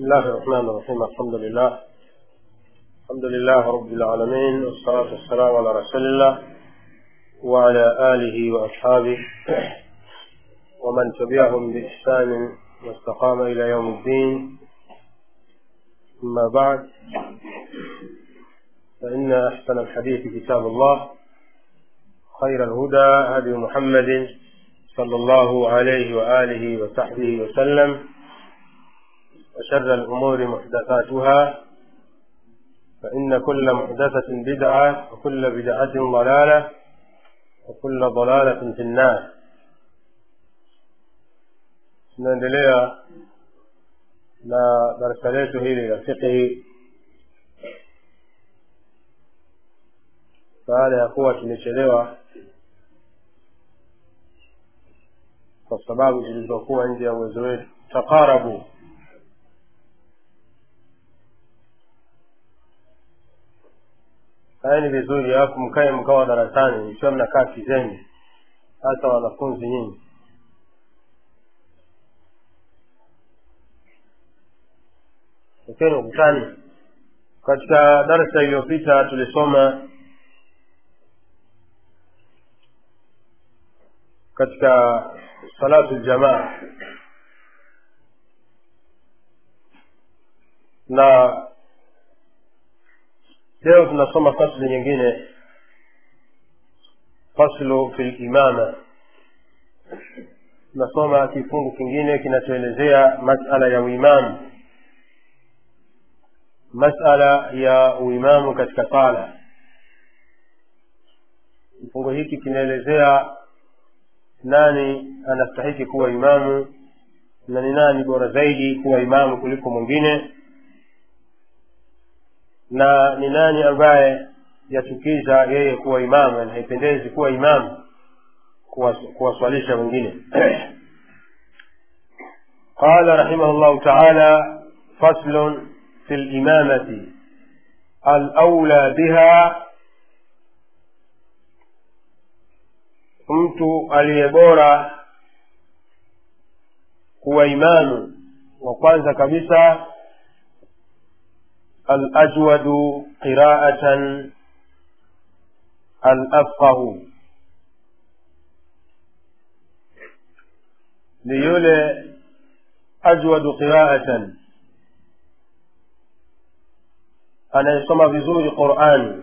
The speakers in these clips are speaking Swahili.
الله الرحمن الرحيم الحمد لله الحمد لله رب العالمين والصلاة والسلام على رسول الله وعلى آله وأصحابه ومن تبعهم بإحسان واستقام إلى يوم الدين أما بعد فإن أحسن الحديث كتاب الله خير الهدى هدي محمد صلى الله عليه وآله وصحبه وسلم وشر الأمور محدثاتها فإن كل محدثة بدعة وكل بدعة ضلالة وكل ضلالة في النار tunaendelea na darasa letu hili la fiqhi baada ya kuwa tumechelewa kwa sababu zilizokuwa nje ya uwezo wetu taqarabu kaeni vizuri alafu mkae mkawa darasani ikiwa mnakaa kizeni hasa wanafunzi nyinyi tokeni ukutani katika darsa iliyopita tulisoma katika salatu ljamaa na leo tunasoma fasli nyingine faslu fi limama tunasoma kifungu kingine kinachoelezea masala ya uimamu masala ya uimamu katika sala kifungu hiki kinaelezea nani anastahiki kuwa imamu na ni nani bora zaidi kuwa imamu kuliko mwingine na ni nani ambaye yachukiza yeye kuwa imamu na haipendezi kuwa imamu kuwaswalisha wengine qala rahimahu llahu taala faslun في الإمامة الأولى بها mtu aliye bora kuwa imamu wa kwanza kabisa alajwadu qiraatan alafqahu ni yule ajwadu qiraatan anayesoma vizuri qurani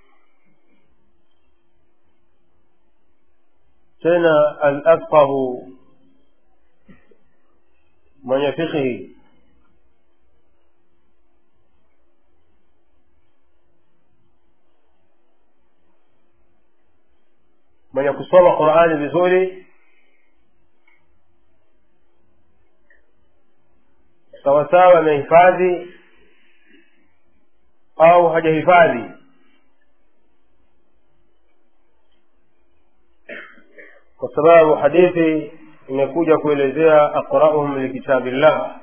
tena alafqahu mwenye fikhi mwenye kusoma qurani vizuri sawasawa amehifadhi au hajahifadhi kwa sababu hadithi imekuja kuelezea aqrauhum likitabillah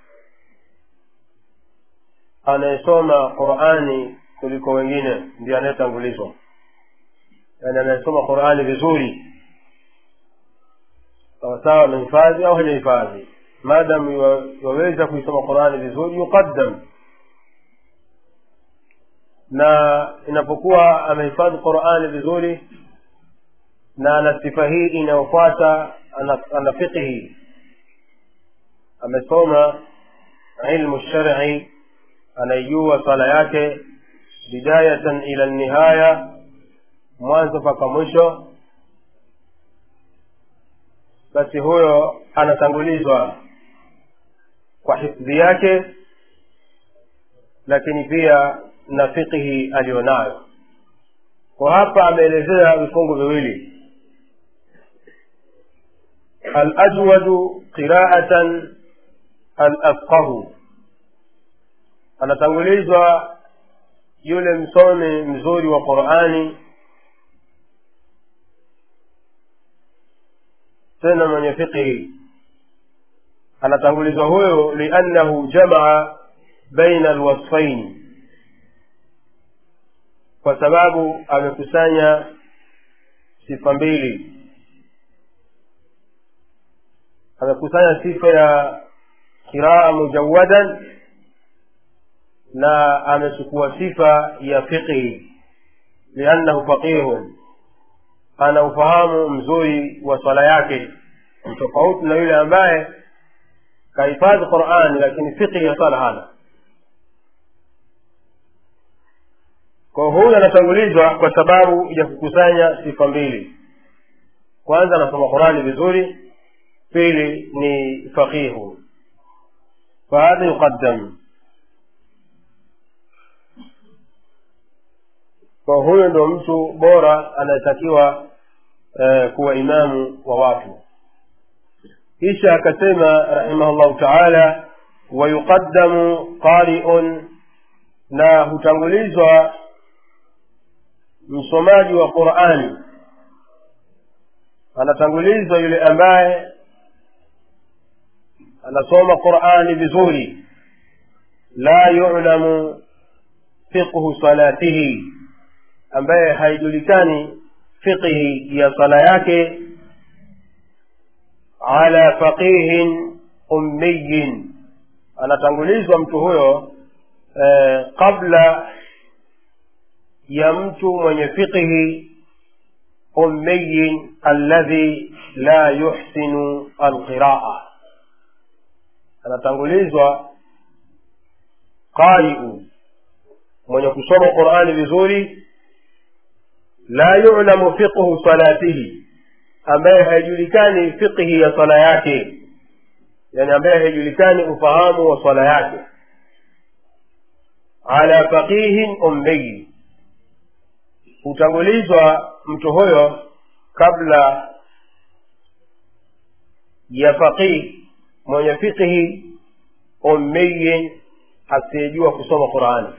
anayesoma qurani kuliko wengine ndio anayetangulizwa yani anayesoma qurani vizuri sawasawa amehifadhi au hajahifadhi maadamu waweza kuisoma qurani vizuri yuqaddam na inapokuwa amehifadhi qurani vizuri na ana sifa hii inayofuata ana, ana fiqhi amesoma ilmu shari anaijua swala yake bidayatan ila nihaya mwanzo mpaka mwisho basi huyo anatangulizwa kwa hifdhi yake lakini pia na fiqhi aliyonayo kwa hapa ameelezea vifungu viwili alajwadu qiraatan alafqahu anatangulizwa yule msomi mzuri wa qurani tena mwenye fiqhi anatangulizwa huyo liannahu jamaa baina alwasfaini kwa sababu amekusanya sifa mbili amekusanya sifa ya qiraa mujawadan na amechukua sifa ya fiqhi liannahu faqihun ana ufahamu mzuri wa swala yake tofauti na yule ambaye kahifadhi qurani lakini fiqhi ya swala hana kwa huyu anatangulizwa kwa sababu ya kukusanya sifa mbili kwanza anasoma qurani vizuri pili ni faqihu fahadha yuqaddam kwa huyo ndo mtu bora anayetakiwa eh, kuwa imamu wa watu kisha akasema rahimahullahu taala wayuqaddamu qariun na hutangulizwa msomaji wa qurani anatangulizwa yule ambaye anasoma qurani vizuri la yulamu fiqhu salatihi ambaye haijulikani fiqhi ya sala yake ala faqihin ummiyin anatangulizwa mtu huyo eh, kabla ya mtu mwenye fiqhi ummiyin alladhi la yuhsinu alqiraa anatangulizwa qariu mwenye kusoma qurani vizuri la yulamu fiqhu salatihi ambaye haijulikani fiqhi ya swala yake yani ambaye haijulikani ufahamu wa swala yake ala faqihin ummiyi hutangulizwa mtu huyo kabla ya faqih mwenye fiqhi ummiyin asiyejua kusoma qurani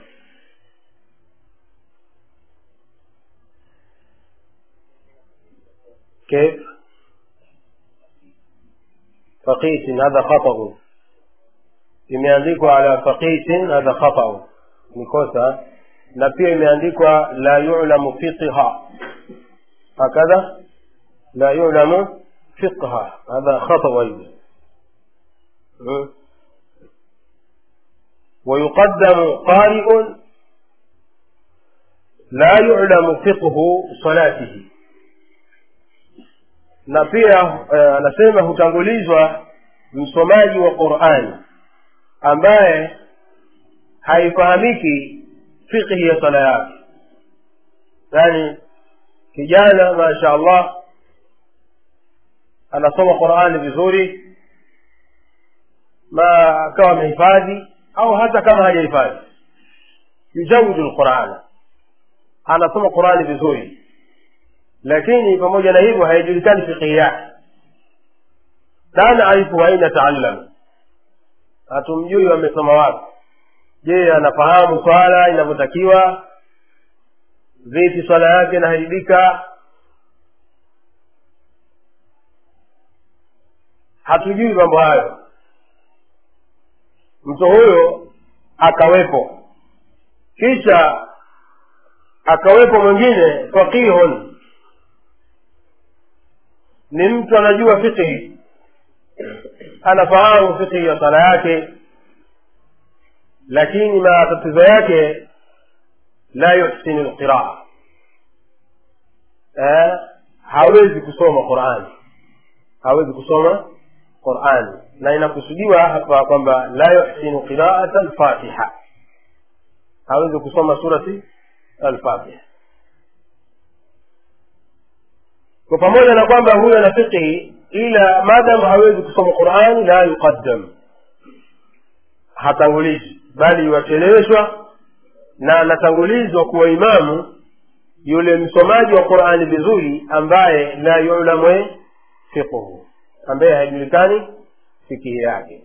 كيف فقيس هذا خطأ imeandikwa ala faqisin hadha khatau ni kosa na pia imeandikwa la yulamu fiqha hakadha la yulamu fiqha hadha khatau aidha ويقدم قارئ لا يعلم فقه صلاته na pia anasema uh, hutangulizwa msomaji wa qurani ambaye haifahamiki fiqhi ya sala yake yaani kijana masha allah anasoma qurani vizuri ma akawa amehifadhi au hata kama hajahifadhi yujawidu lqurana anasoma qurani vizuri lakini pamoja na hivyo haijulikani fiqhi yake la naarifu aina taallam hatumjui amesoma wapi je anafahamu swala inavyotakiwa vipi swala yake inaharibika hatujui mambo hayo mtu huyo akawepo kisha akawepo mwingine faqihun ni mtu anajua fiqhi anafahamu fiqhi ya sala yake lakini matatizo yake la yuhsinu lqiraa eh, hawezi kusoma qurani hawezi kusoma qurani na inakusudiwa hapa kwamba la yuhsinu qiraata lfatiha hawezi kusoma surati alfatiha kwa pamoja na kwamba huyo ana fiqhi ila madam hawezi kusoma qurani la yuqaddam hatangulizi bali iwacheleweshwa na anatangulizwa kuwa imamu yule msomaji wa qurani vizuri ambaye la yulamu fiqhu ambaye haijulikani fikihi yake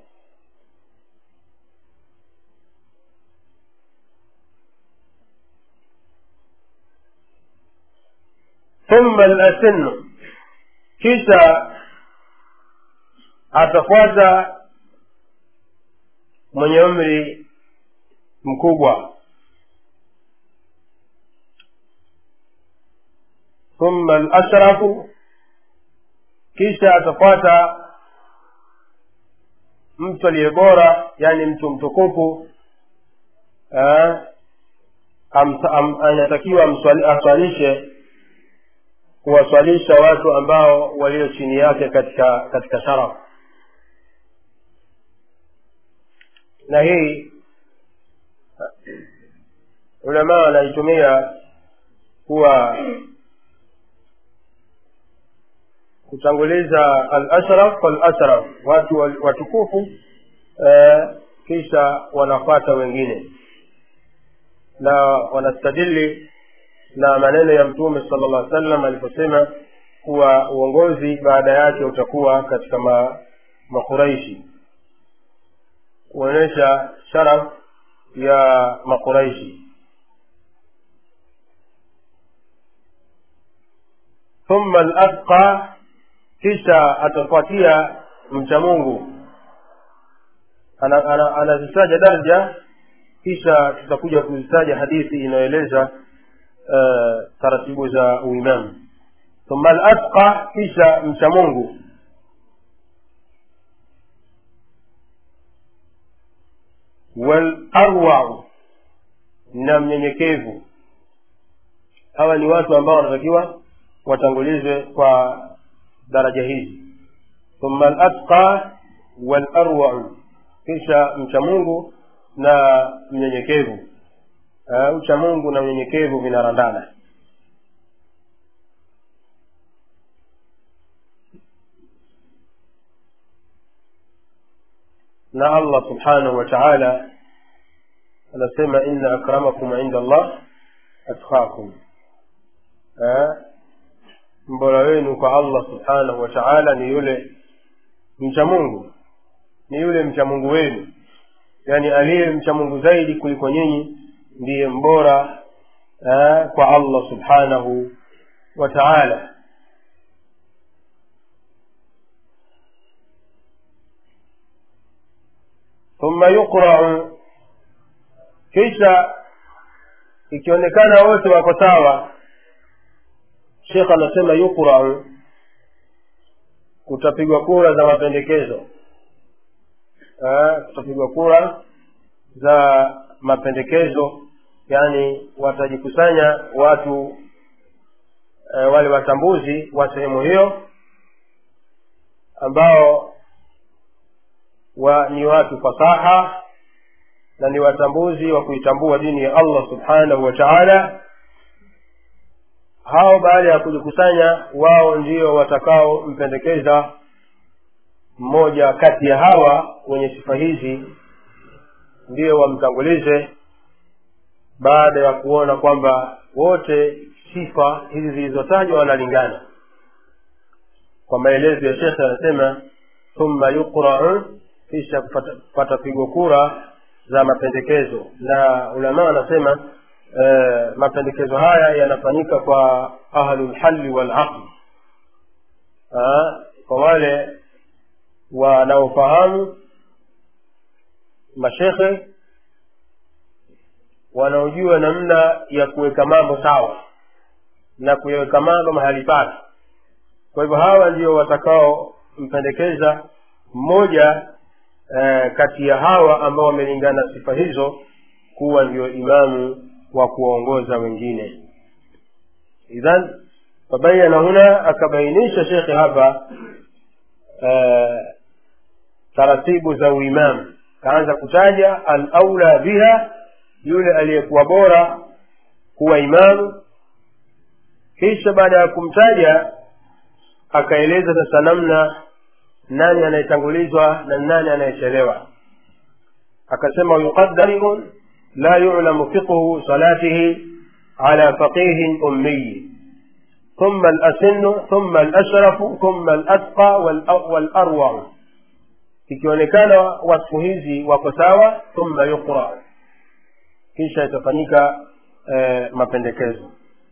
thumma lasinu kisha atafuata mwenye umri mkubwa thumma alashrafu kisha atafuata mtu aliye bora yani mtu mtukufu eh, am- am- anatakiwa amswali- aswalishe kuwaswalisha watu ambao walio chini yake katika katika sharafu na hii ulamaa wanaitumia kuwa kutanguliza al-ashraf fal-ashraf watu wal- watukufu eh, kisha wanafata wengine na wanastadili na maneno ya mtume sala llah sallam aliposema kuwa uongozi baada yake utakuwa katika ma, makuraishi kuonyesha sharaf ya makuraishi thumma latqa kisha atafuatia mcha mungu anazitaja ana, ana anazitaja daraja kisha tutakuja kuzitaja hadithi inayoeleza uh, taratibu za uimamu thumma latqa kisha mcha mungu walarwau na mnyenyekevu hawa ni watu ambao wanatakiwa watangulizwe kwa daraja hizi thumma latqa walarwau kisha mcha mungu na mnyenyekevu uh, ucha mungu na unyenyekevu vinarandana na allah subhanahu wa taala anasema inna akramakum inda allah atqakum Eh, mbora wenu kwa allah subhanahu wa taala ni yule mcha mungu ni yule mcha mungu wenu yaani aliye mcha mungu zaidi kuliko nyinyi ndiye mbora eh, kwa allah subhanahu wa taala thumma yuqrau kisha ikionekana wote wako sawa shekh anasema yuqrau kutapigwa kura za mapendekezo Eh, kutapigwa kura za mapendekezo yaani watajikusanya watu e, wale watambuzi wa sehemu hiyo ambao wa ni watu fasaha na ni watambuzi wa kuitambua dini ya allah subhanahu wa taala hao baada ya kujikusanya wao ndio watakaompendekeza mmoja kati ya hawa wenye sifa hizi ndio wamtangulize baada ya kuona kwamba wote sifa hizi zilizotajwa wanalingana kwa maelezo ya shekhe anasema thumma yuqrau kisha kupata pigo kura za mapendekezo na ulamaa wanasema e, mapendekezo haya yanafanyika kwa ahlulhalli walaqli kwa wale wanaofahamu mashekhe wanaojua namna ya kuweka mambo sawa na kuyaweka mambo mahali pake kwa hivyo hawa ndio watakaompendekeza mmoja eh, kati ya hawa ambao wamelingana sifa hizo kuwa ndio imamu wa kuwaongoza wengine idhan fabayana huna akabainisha shekhe hapa eh, taratibu za uimamu kaanza kutaja alaula biha yule aliyekuwa bora kuwa imamu kisha baada ya kumtaja akaeleza sasa namna nani anayetangulizwa na nani anayechelewa akasema yuqaddaru la yulamu fiqhu salatihi ala faqihin ummiyi ثم الأسن ثم الأشرف ثم الأتقى والأروع ikionekana wasfu hizi wako sawa thumma yuqra kisha itafanyika e, mapendekezo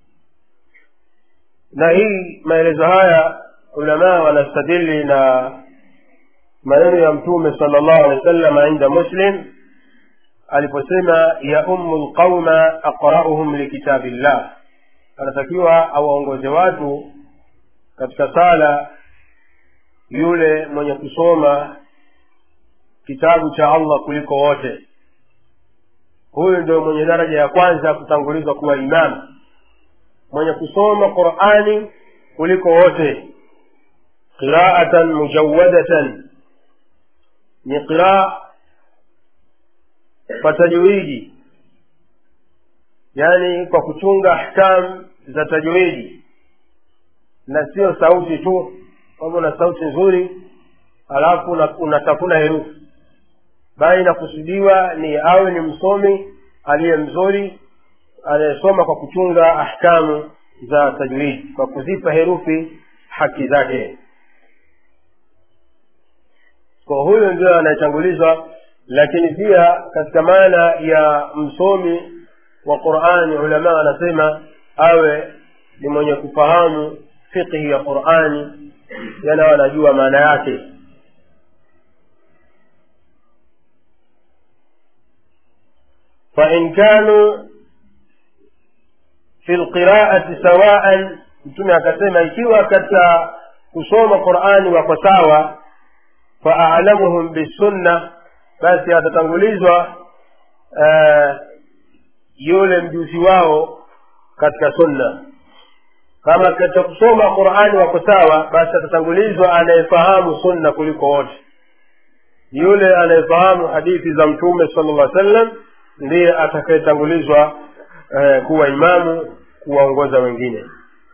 na hii maelezo haya ulamaa wanastadili na maneno ya mtume sala llahu alehi wa sallam inda muslim aliposema ya ummu lqauma aqrauhum likitabi llah anatakiwa awaongoze watu katika sala yule mwenye kusoma kitabu cha allah kuliko wote huyu ndio mwenye daraja ya kwanza kutangulizwa kuwa imamu mwenye kusoma qurani kuliko wote qiraatan mujawadatan ni qiraa kwa tajwidi yaani kwa kuchunga ahkam za tajwidi na sio sauti tu kwamba una sauti nzuri alafu unatafuna herufi bali inakusudiwa ni awe ni msomi aliye mzuri anayesoma kwa kuchunga ahkamu za tajwidi kwa kuzipa herufi haki zake kwa huyo ndio anayetangulizwa lakini pia katika maana ya msomi wa qurani ulama wanasema awe ni mwenye kufahamu fiqhi ya qurani yana wanajua maana yake fain kanu fi lqiraati sawaan mtume akasema ikiwa katika kusoma qurani wako sawa faalamuhum bisunna basi atatangulizwa uh, yule mjuzi wao katika sunna kama katika kusoma qurani wako sawa basi atatangulizwa anayefahamu sunna kuliko wote yule anayefahamu hadithi za mtume sala llah sallam ndiye atakayetangulizwa eh, kuwa imamu kuwaongoza wengine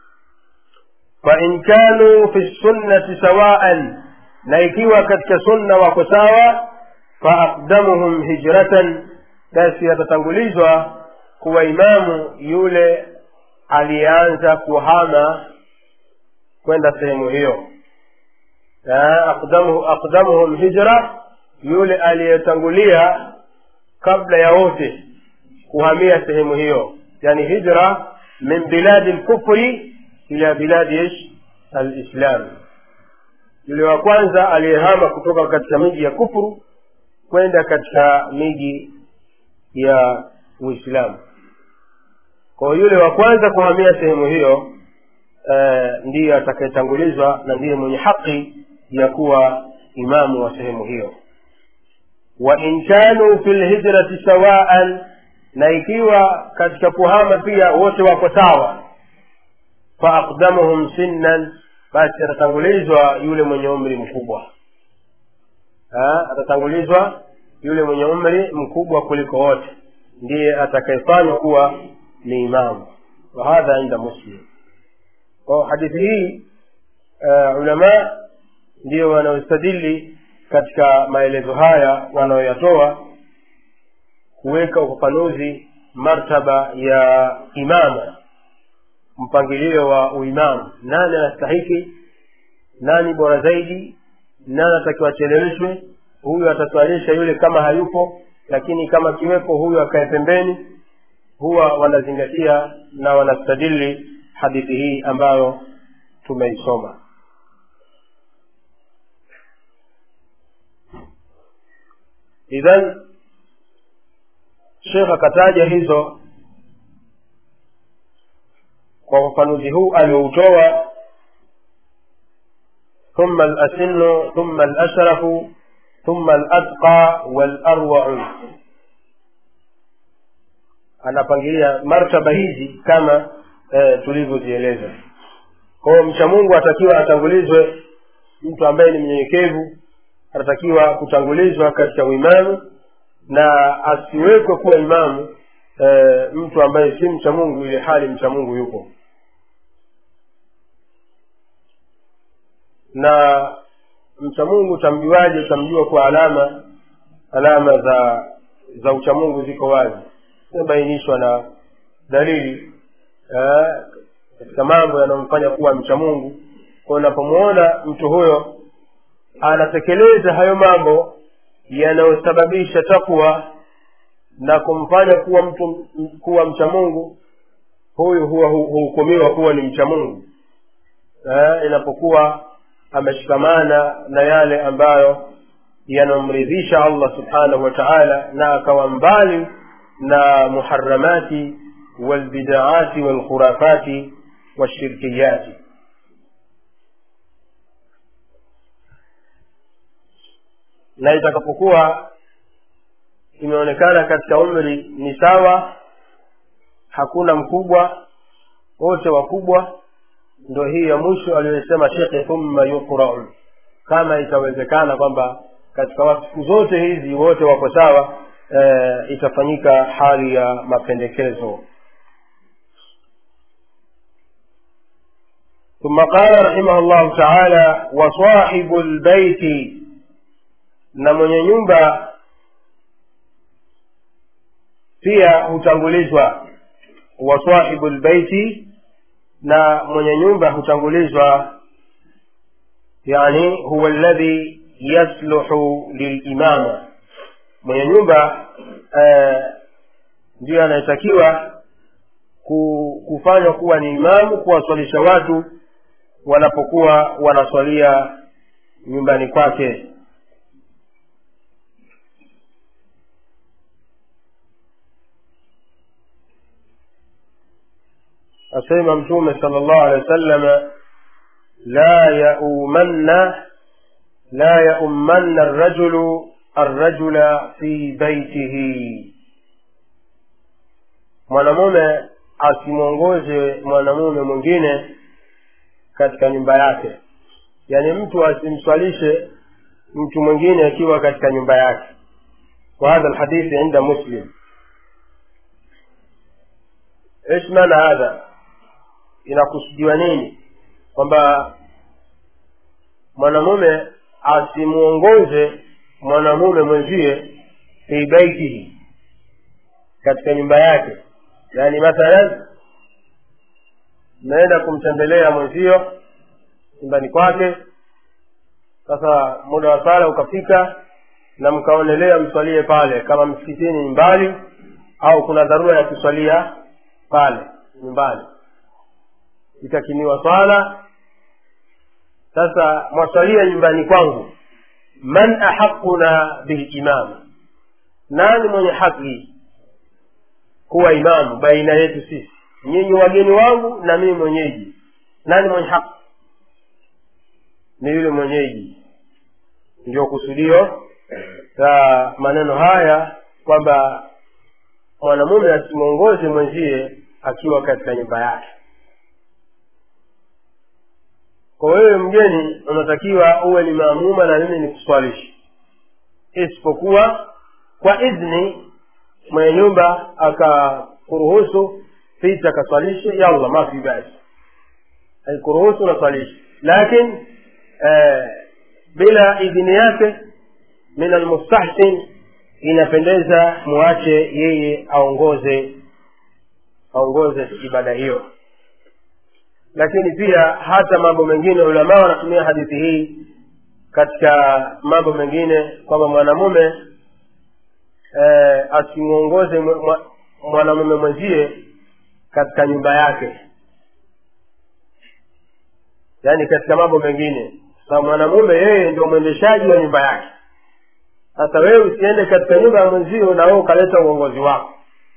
fain kanu fi sunnati sawaan na ikiwa katika sunna wako sawa faaqdamuhum hijratan basi atatangulizwa kuwa imamu yule aliyeanza kuhama kwenda sehemu hiyo aqdamuhum hijra yule aliyetangulia kabla ya wote kuhamia sehemu hiyo yani hijra min biladi lkufri ila biladi ish alislam yule wa kwanza aliyehama kutoka katika miji ya kufuru kwenda katika miji ya uislamu kwa yule wa kwanza kuhamia sehemu hiyo e, ndiye atakayetangulizwa na ndiye mwenye haki ya kuwa imamu wa sehemu hiyo wa in kanu fi lhijrati sawaan na ikiwa katika kuhama pia wote wako sawa faaqdamuhum sinnan basi atatangulizwa yule mwenye umri mkubwa ha? atatangulizwa yule mwenye umri mkubwa kuliko wote ndiye atakayefanywa kuwa ni imamu wahadha inda muslim kwa hadithi hii uh, ulama ndio wanaostadili katika maelezo haya wanaoyatoa kuweka ufafanuzi martaba ya imama mpangilio wa uimamu nani anastahiki nani bora zaidi nani atakiwa acheleweshwe huyu ataswalisha yule kama hayupo lakini kama kiwepo huyu akae pembeni huwa wanazingatia na wanastadili hadithi hii ambayo tumeisoma idhan shekh akataja hizo kwa ufafanuzi huu alioutoa ثم الأسن ثم الأشرف ثم الأتقى والأروع anapangilia martaba hizi kama eh, tulivyozieleza kwa hiyo mcha mungu atakiwa atangulizwe mtu ambaye ni mnyenyekevu anatakiwa kutangulizwa katika uimamu na asiwekwe kuwa imamu eh, mtu ambaye si mcha mungu ile hali mcha mungu yupo na mcha mungu utamjuaje utamjua kwa alama alama za za uchamungu ziko wazi zimebainishwa na dalili katika mambo yanayomfanya kuwa mcha mungu kwa unapomwona mtu huyo anatekeleza hayo mambo yanayosababisha takwa na kumfanya kuwa mtu kuwa mcha mungu huyu huwa huhukumiwa kuwa ni mcha mungu inapokuwa ameshikamana na yale ambayo yanamridhisha allah subhanahu wa taala na akawa mbali na muharamati walbidaati walkhurafati washirkiyati na itakapokuwa imeonekana katika umri ni sawa hakuna mkubwa wote wakubwa ndo hii ya mwisho aliyosema shekhe thumma yuqrau kama itawezekana kwamba katika wakfu zote hizi wote wako sawa e, itafanyika hali ya mapendekezo ثم قال رحمه الله تعالى وصاحب البيت na mwenye nyumba pia hutangulizwa wa sahibu lbeiti na mwenye nyumba hutangulizwa yani huwa alladhi yasluhu lilimama mwenye nyumba eh, ndiyo anayetakiwa kufanywa kuwa ni imamu kuwaswalisha watu wanapokuwa wanaswalia nyumbani kwake asema mtume sala llahu alehi wa sallama la yaumanna la yaummanna arrajulu arrajula fi baitihi mwanamume asimwongoze mwanamume mwingine katika nyumba yake yaani mtu asimswalishe mtu mwingine akiwa katika nyumba yake وهذا الحديث عند مسلم ايش معنى هذا inakusudiwa nini kwamba mwanamume asimwongoze mwanamume mwenzie fi baitihi katika nyumba yake yaani mathalan mmeenda kumtembelea mwenzio nyumbani kwake sasa muda wa sala ukafika na mkaonelea mswalie pale kama msikitini ni mbali au kuna dharura ya kuswalia pale nyumbani ikakimiwa swala sasa mwaswalia nyumbani kwangu man ahaquna bilimam nani mwenye haki kuwa imamu baina yetu sisi nyinyi wageni wangu na mimi mwenyeji nani mwenye haki ni yule mwenyeji ndio kusudio la maneno haya kwamba mwanamume asimwongoze mwenzie akiwa katika nyumba yake kwa wewe mgeni unatakiwa uwe ni maamuma na mimi ni kuswalishi isipokuwa kwa idhni mwenye nyumba akakuruhusu pita kaswalishe yalla mafi basi haikuruhusu naswalishe lakini eh, bila idhini yake min almustahsin inapendeza muache yeye aongoze aongoze ibada hiyo lakini pia hata mambo mengine ulamaa wanatumia hadithi hii katika mambo mengine kwamba mwanamume eh, asimwongoze mwanamume mwenzie katika nyumba yake yaani katika mambo mengine sa mwanamume yeye ndio mwendeshaji wa nyumba yake sasa wewe usiende katika nyumba ya mwenzio na wewe ukaleta uongozi wako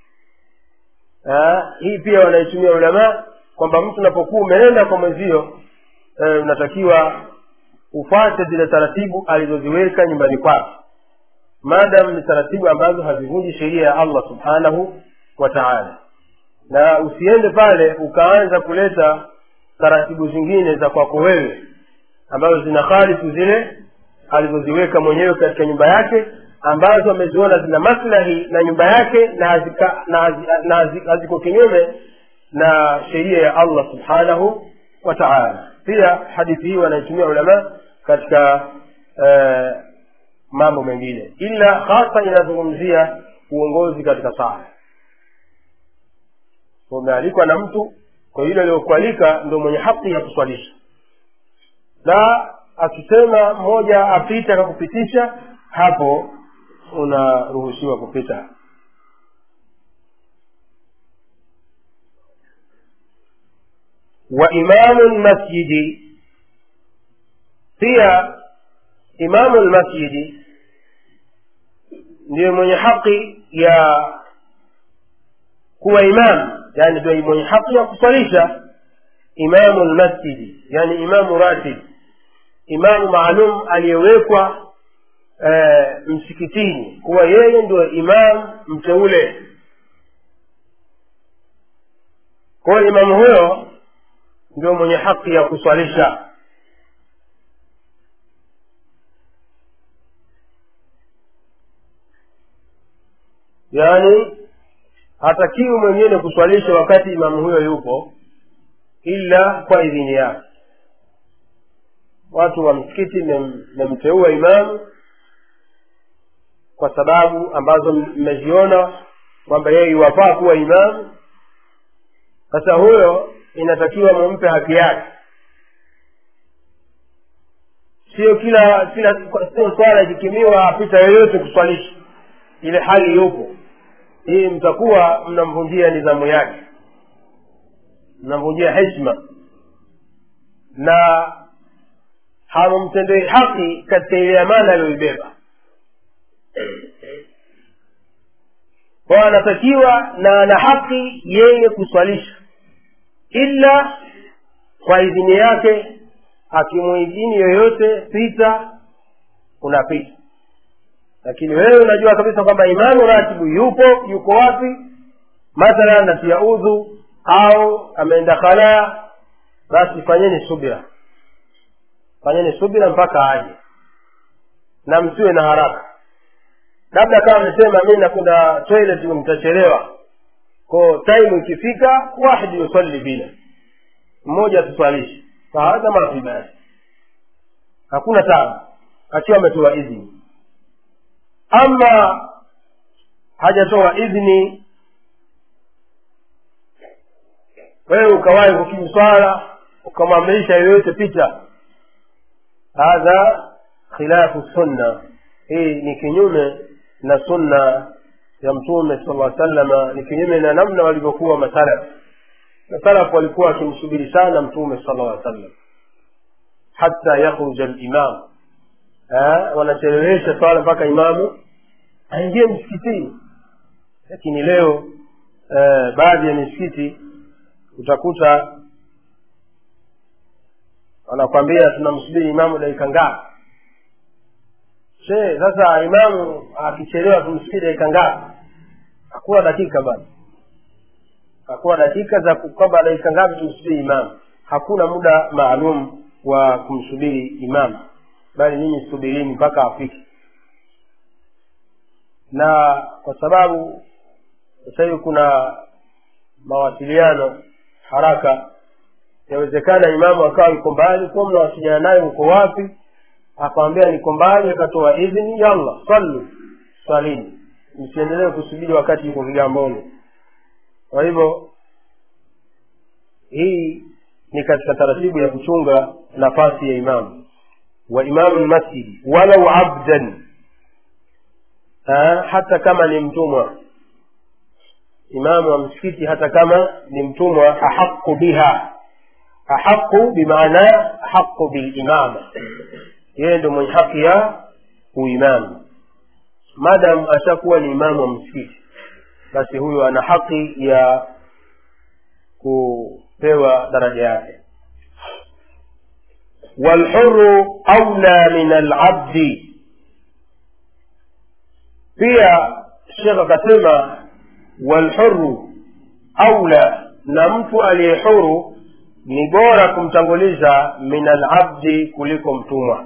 ha? hii pia wanaitumia ulamaa kwamba mtu unapokuwa umeenda kwa mwenzio e, unatakiwa ufate zile taratibu alizoziweka nyumbani kwake maadam ni taratibu ambazo hazivunji sheria ya allah subhanahu wa taala na usiende pale ukaanza kuleta taratibu zingine za kwako wewe ambazo zina khalifu zile alizoziweka mwenyewe katika nyumba yake ambazo ameziona zina maslahi na nyumba yake na hazika, na, hazi, na hazi, haziko kinyume na sheria ya allah subhanahu wa taala pia hadithi hii wanaitumia ulama katika eh, mambo mengine ila hasa inazungumzia uongozi katika sala umealikwa na mtu kwa yule aliyokualika ndo mwenye haki ya kuswalisha na akisema mmoja apite akakupitisha hapo unaruhusiwa kupita wa imamu lmasjidi pia imamu lmasjidi ndiyo mwenye haki ya kuwa imam yani ndio mwenye haki ya kuswalisha imamu lmasjidi yani imamu ratib imamu maalum aliyewekwa e, msikitini kuwa yeye ndio imam mteule kwa hiyo imamu huyo ndio mwenye haki ya kuswalisha yaani hatakiwi mwingine kuswalisha wakati imamu huyo yupo ila kwa idhini yake watu wa msikiti mmemteua imamu kwa sababu ambazo mmeziona kwamba yeye iwafaa kuwa imamu sasa huyo inatakiwa mumpe haki yake sio kila kila sio swala ikikimiwa apita yoyote kuswalisha ile hali yupo hii mtakuwa mnamvunjia nidhamu yake mnamvunjia heshima na hamumtendei haki katika ile amana aliyoibeba kwao anatakiwa na ana haki yeye kuswalisha ila kwa idhini yake akimuidhini yoyote pita unapita lakini wewe unajua kabisa kwamba imamu ratibu yupo yuko wapi mathalan natia udhu au ameenda khalaa basi fanyeni subira fanyeni subira mpaka aje na msiwe na haraka labda kama amesema mi nakwenda toilet mtachelewa ko time ikifika wahidi yusalli bila mmoja atuswalishi fahadha ma fi basi hakuna tabu akiwa ametoa idhini ama hajatoa idhini wewe ukawahi kukimu swala ukamwamrisha yoyote pita hadha khilafu sunna hii ni kinyume na sunna ya mtume sala lla salama ni kinyume na namna walivyokuwa masalaf masalaf walikuwa wakimsubiri sana mtume sala lla sallam hata yakhruja limam wanachelewesha swala mpaka imamu aingie msikitini lakini leo eh, baadhi ya misikiti utakuta wanakwambia tunamsubiri imamu dakika ngapi she sasa imamu akichelewa tumsubiri dakika ngapi hakuwa dakika bana hakuwa dakika za kwamba dakika ngapi tumsubiri imamu hakuna muda maalum wa kumsubiri imamu bali nyinyi subirini mpaka afike na kwa sababu sasa hivi kuna mawasiliano haraka yawezekana imamu akawa yuko mbali kuwa mnawasiliana naye uko wapi akamwambia niko mbali akatoa idhini yalla sallu swalini msiendelee kusubiri wakati yuko vigamboni kwa hivyo hii ni katika taratibu ya kuchunga nafasi ya imamu wa imamu lmasjidi walau abdan ha, hata kama ni mtumwa imamu wa msikiti hata kama ni mtumwa ahaqu biha ahaqu bimaana ahaqu bilimama yeye ndo mwenye haki ya uimamu madam ashakuwa ni imamu wa msikiti basi huyo ana haki ya kupewa daraja yake walhuru aula min alabdi pia shekh akasema walhuru aula na mtu aliye huru ni bora kumtanguliza min alabdi kuliko mtumwa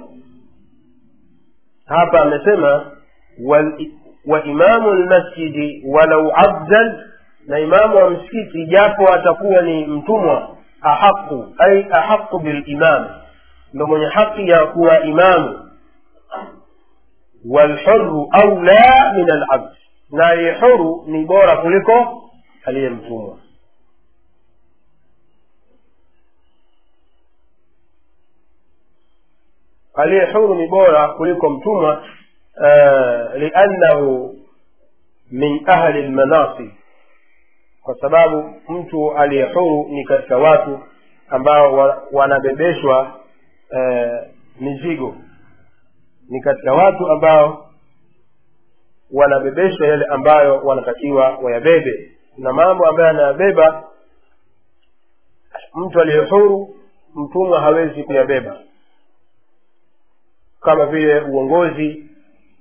hapa amesema wal, wa imamu lmasjidi walau abdan na imamu wa msikiti japo atakuwa ni mtumwa ahaqu ai ahaqu bilimam ndo mwenye haki ya kuwa imamu walhuru aula min alabd na aliye huru ni bora kuliko aliye mtumwa aliye huru ni bora kuliko mtumwa uh, liannahu min ahli lmanasib kwa sababu mtu aliye huru ni katika watu ambao wa, wanabebeshwa uh, mizigo ni katika watu ambao wanabebeshwa yale ambayo wanatakiwa wayabebe na mambo ambayo anayabeba mtu aliye huru mtumwa hawezi kuyabeba kama vile uongozi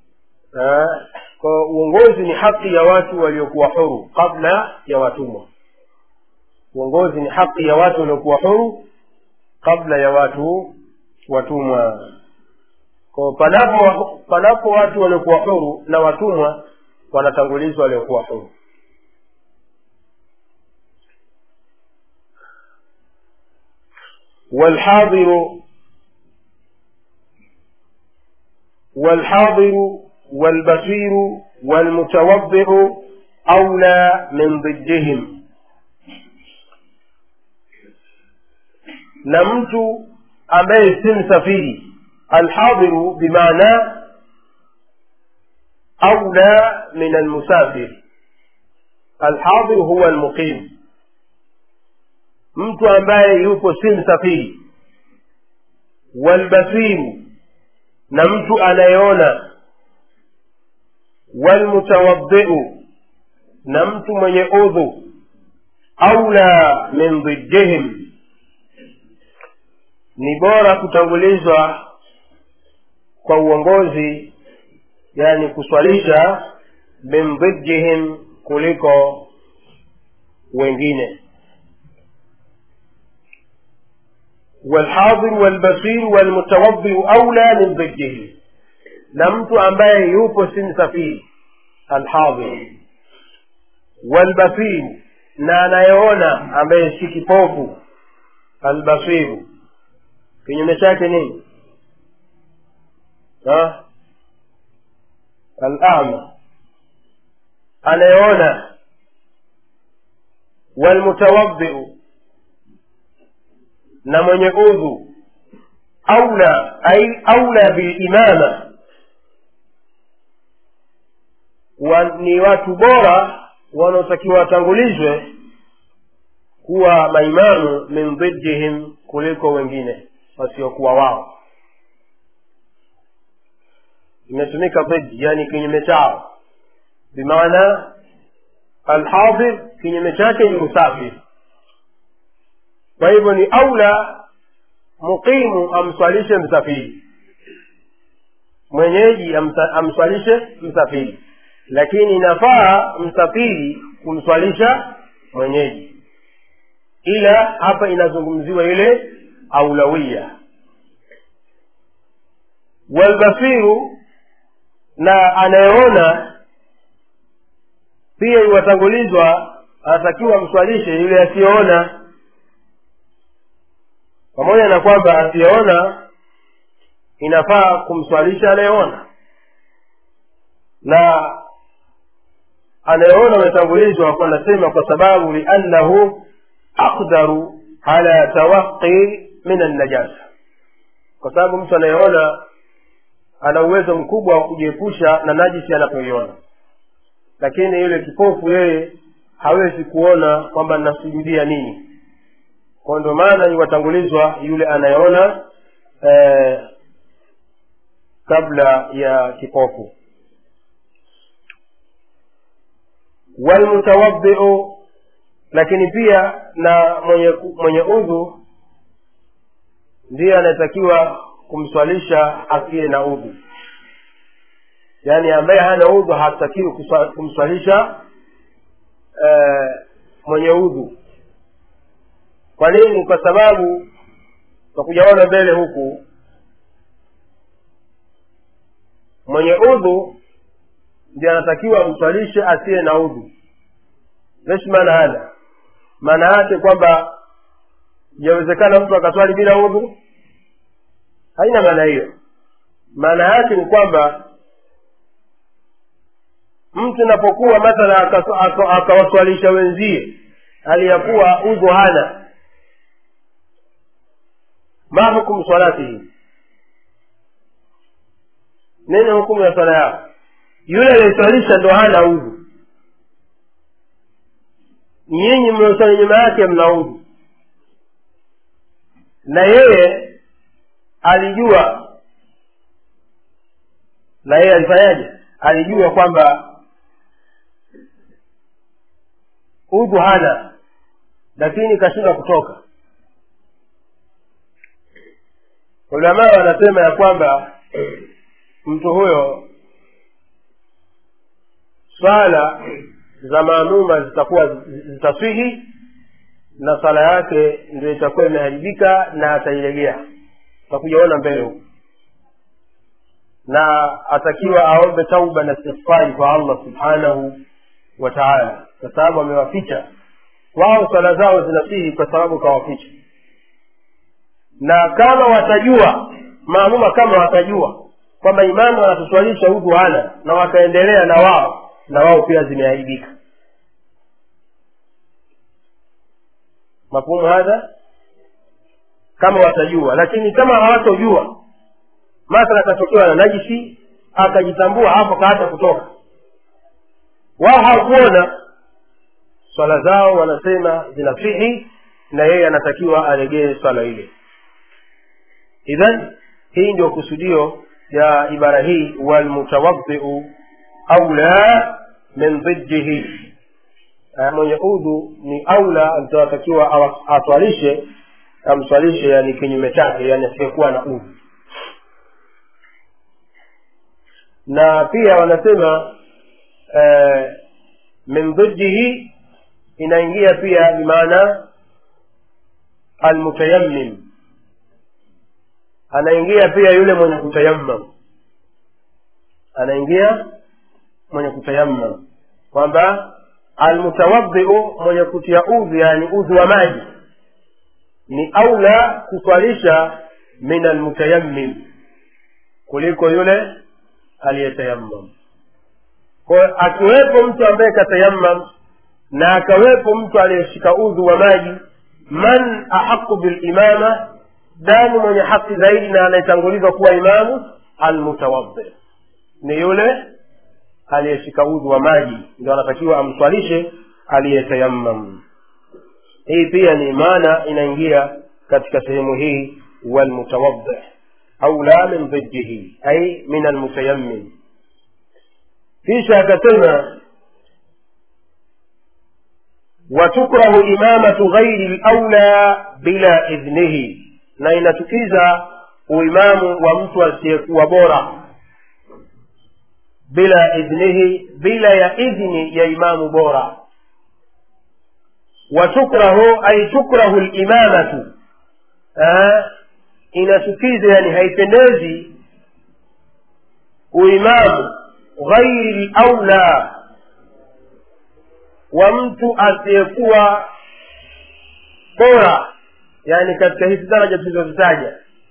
eh, kwa uongozi ni haki ya watu waliokuwa huru kabla ya watumwa uongozi ni haki ya watu waliokuwa huru kabla ya watu watumwa kwa panapo panapo watu waliokuwa huru na watumwa wanatangulizwa waliokuwa huru والحاضر والحاضر والبصير والمتوضع أولى من ضدهم na mtu ambaye si msafiri alhadhiru bimaana aula min almusafir alhadhiru huwa almuqim mtu ambaye yupo si msafiri walbasiru na mtu anayeona walmutawadhiu na mtu mwenye udhu aula min dhiddihim ni bora kutangulizwa kwa uongozi yani kuswalisha min dhiddihim kuliko wengine والحاضر والبصير والمتوضئ أولى من ضده na mtu ambaye yupo si msafiri alhadhir walbasir na anayeona ambaye si kipofu albasiru kinyume chake nini alama anayeona walmutawadhiu na mwenye udhu aula ai aula bilimama wa, ni watu bora wanaotakiwa watangulizwe kuwa maimamu min dhiddihim kuliko wengine wasiokuwa wao imetumika dhidi yani kinyume chao bimaana alhadhir kinyume chake ni musafir kwa hivyo ni aula muqimu amswalishe msafiri mwenyeji amsa, amswalishe msafiri lakini inafaa msafiri kumswalisha mwenyeji ila hapa inazungumziwa ile aulawia walbasiru na anayeona pia iwatangulizwa anatakiwa mswalishe yule asiyeona pamoja na kwamba asiyeona inafaa kumswalisha anayeona na anayeona ametangulizwa anasema kwa sababu liannahu aqdaru ala tawaqi min annajasa kwa sababu mtu anayeona ana uwezo mkubwa wa kujiepusha na najisi anapoiona lakini yule kipofu yeye hawezi kuona kwamba nasujudia nini kwa ndio maana iwatangulizwa yule anayeona eh, kabla ya kipofu walmutawadhiu lakini pia na mwenye mwenye udhu ndiye anayetakiwa kumswalisha asiye na udhu yaani ambaye hana udhu hatakiwi kumswalisha eh, mwenye udhu kwa nini kwa sababu takujaona mbele huku mwenye udhu ndiye anatakiwa amswalishe asiye na udhu leshi maana hana maana yake kwamba yawezekana mtu akaswali bila udhu haina maana hiyo maana yake ni kwamba mtu anapokuwa mathala akawaswalisha wenzie hali ya kuwa udhu hana ma hukumu salatihi nini hukumu ya swala yao yule aliyeswalisha ndo hana udhu nyinyi mlioswali nyuma yake mna udhu na yeye alijua na yeye alifanyaje alijua kwamba udhu hana lakini kashinda kutoka ulamaa wanasema ya kwamba mtu huyo swala za maamuma zitakuwa zitaswihi na swala yake ndio itakuwa imeharibika na atailegea utakuja ona mbele huko na atakiwa aombe tauba na istighfari kwa allah subhanahu wa taala kwa sababu amewaficha wao swala zao zinasihi kwa sababu kawaficha na kama watajua maamuma kama watajua kwamba imamu anatuswalisha udhu hana na wakaendelea na wao na wao pia zimeaibika mafhumu hadha kama watajua lakini kama hawatojua mathala akatokewa na najisi akajitambua hapo kaata kutoka wao hawakuona swala zao wanasema zinasihi na yeye anatakiwa aregee swala ile idhan hii ndio kusudio ya ibara hii walmutawadhiu aula min dhiddihi mwenye udhu ni aula atatakiwa aswalishe amswalishe yani kinyume chake yani asiyekuwa na udhu na pia wanasema eh, min dhiddihi inaingia pia bimaana almutayammim anaingia pia yule mwenye kutayammam anaingia mwenye kutayammam kwamba almutawadhiu mwenye kutia udhu yani udhu wa maji ni aula kuswalisha min almutayammim kuliko yule aliyetayammam kwa akiwepo mtu ambaye katayammam na akawepo mtu aliyeshika udhu wa maji man ahaqu bilimama nani mwenye haki zaidi na anayetangulizwa kuwa imamu almutawadhi ni yule aliyeshika udhu wa maji ndio anatakiwa amswalishe aliyetayammam hii pia ni maana inaingia katika sehemu hii walmutawadhi aula min dhiddihi ay min almutayammim kisha akasema watukrahu imamatu ghairi laula bila idhnihi na inatukiza uimamu wa mtu asiyekuwa bora bila idhnihi bila ya idhni ya imamu bora watukrahu ay tukrahu limamatu inatukiza yani haipendezi uimamu ghairi laula wa mtu asiyekuwa bora yani katika hizi daraja tulizozitaja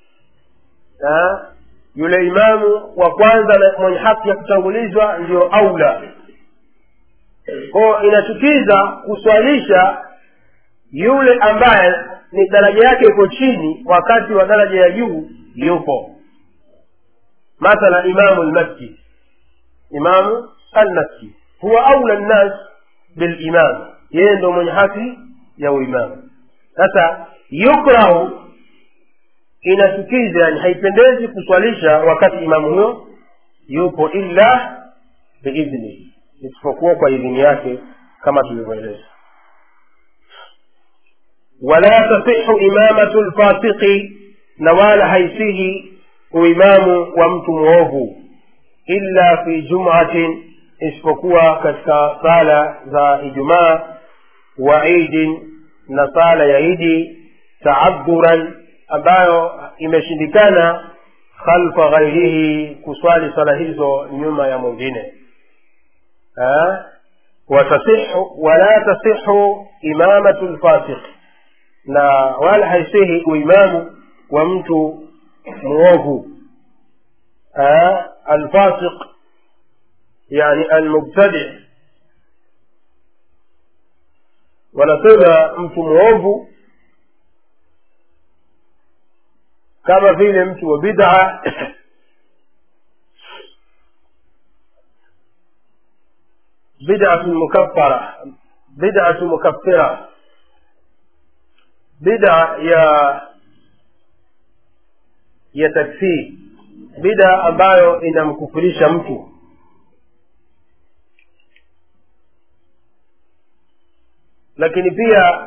yule imamu wa kwanza na mwenye haki ya kutangulizwa ndio aula kwao inachukiza kuswalisha yule ambaye ni daraja yake iko chini wakati wa daraja ya juu yupo mathala imamu lmasjid imamu almasjid huwa aula nnas bilimam yeye ndo mwenye haki ya uimamu sasa yukrahu inachukiza yani haipendezi kuswalisha wakati imamu huyo yupo illa biidhni isipokuwa kwa idhini yake kama tulivyoeleza wala tasihu imamatu lfasiqi na wala haisihi uimamu wa mtu mwovu illa fi jumatin isipokuwa katika sala za ijumaa wa idin na sala ya idi taadhuran ambayo imeshindikana khalfa ghairihi kuswali sala hizo nyuma ya mwingine watasihu wala tasihu imamatu lfasiq na wala haisihi uimamu wa mtu mwovu alfasiq yani almubtadi wanasema mtu mwovu kama vile mtu wa bid'a bid'atu mukaffara bid'atu mukaffira bid'a ya ya takfir bid'a ambayo inamkufurisha mtu lakini pia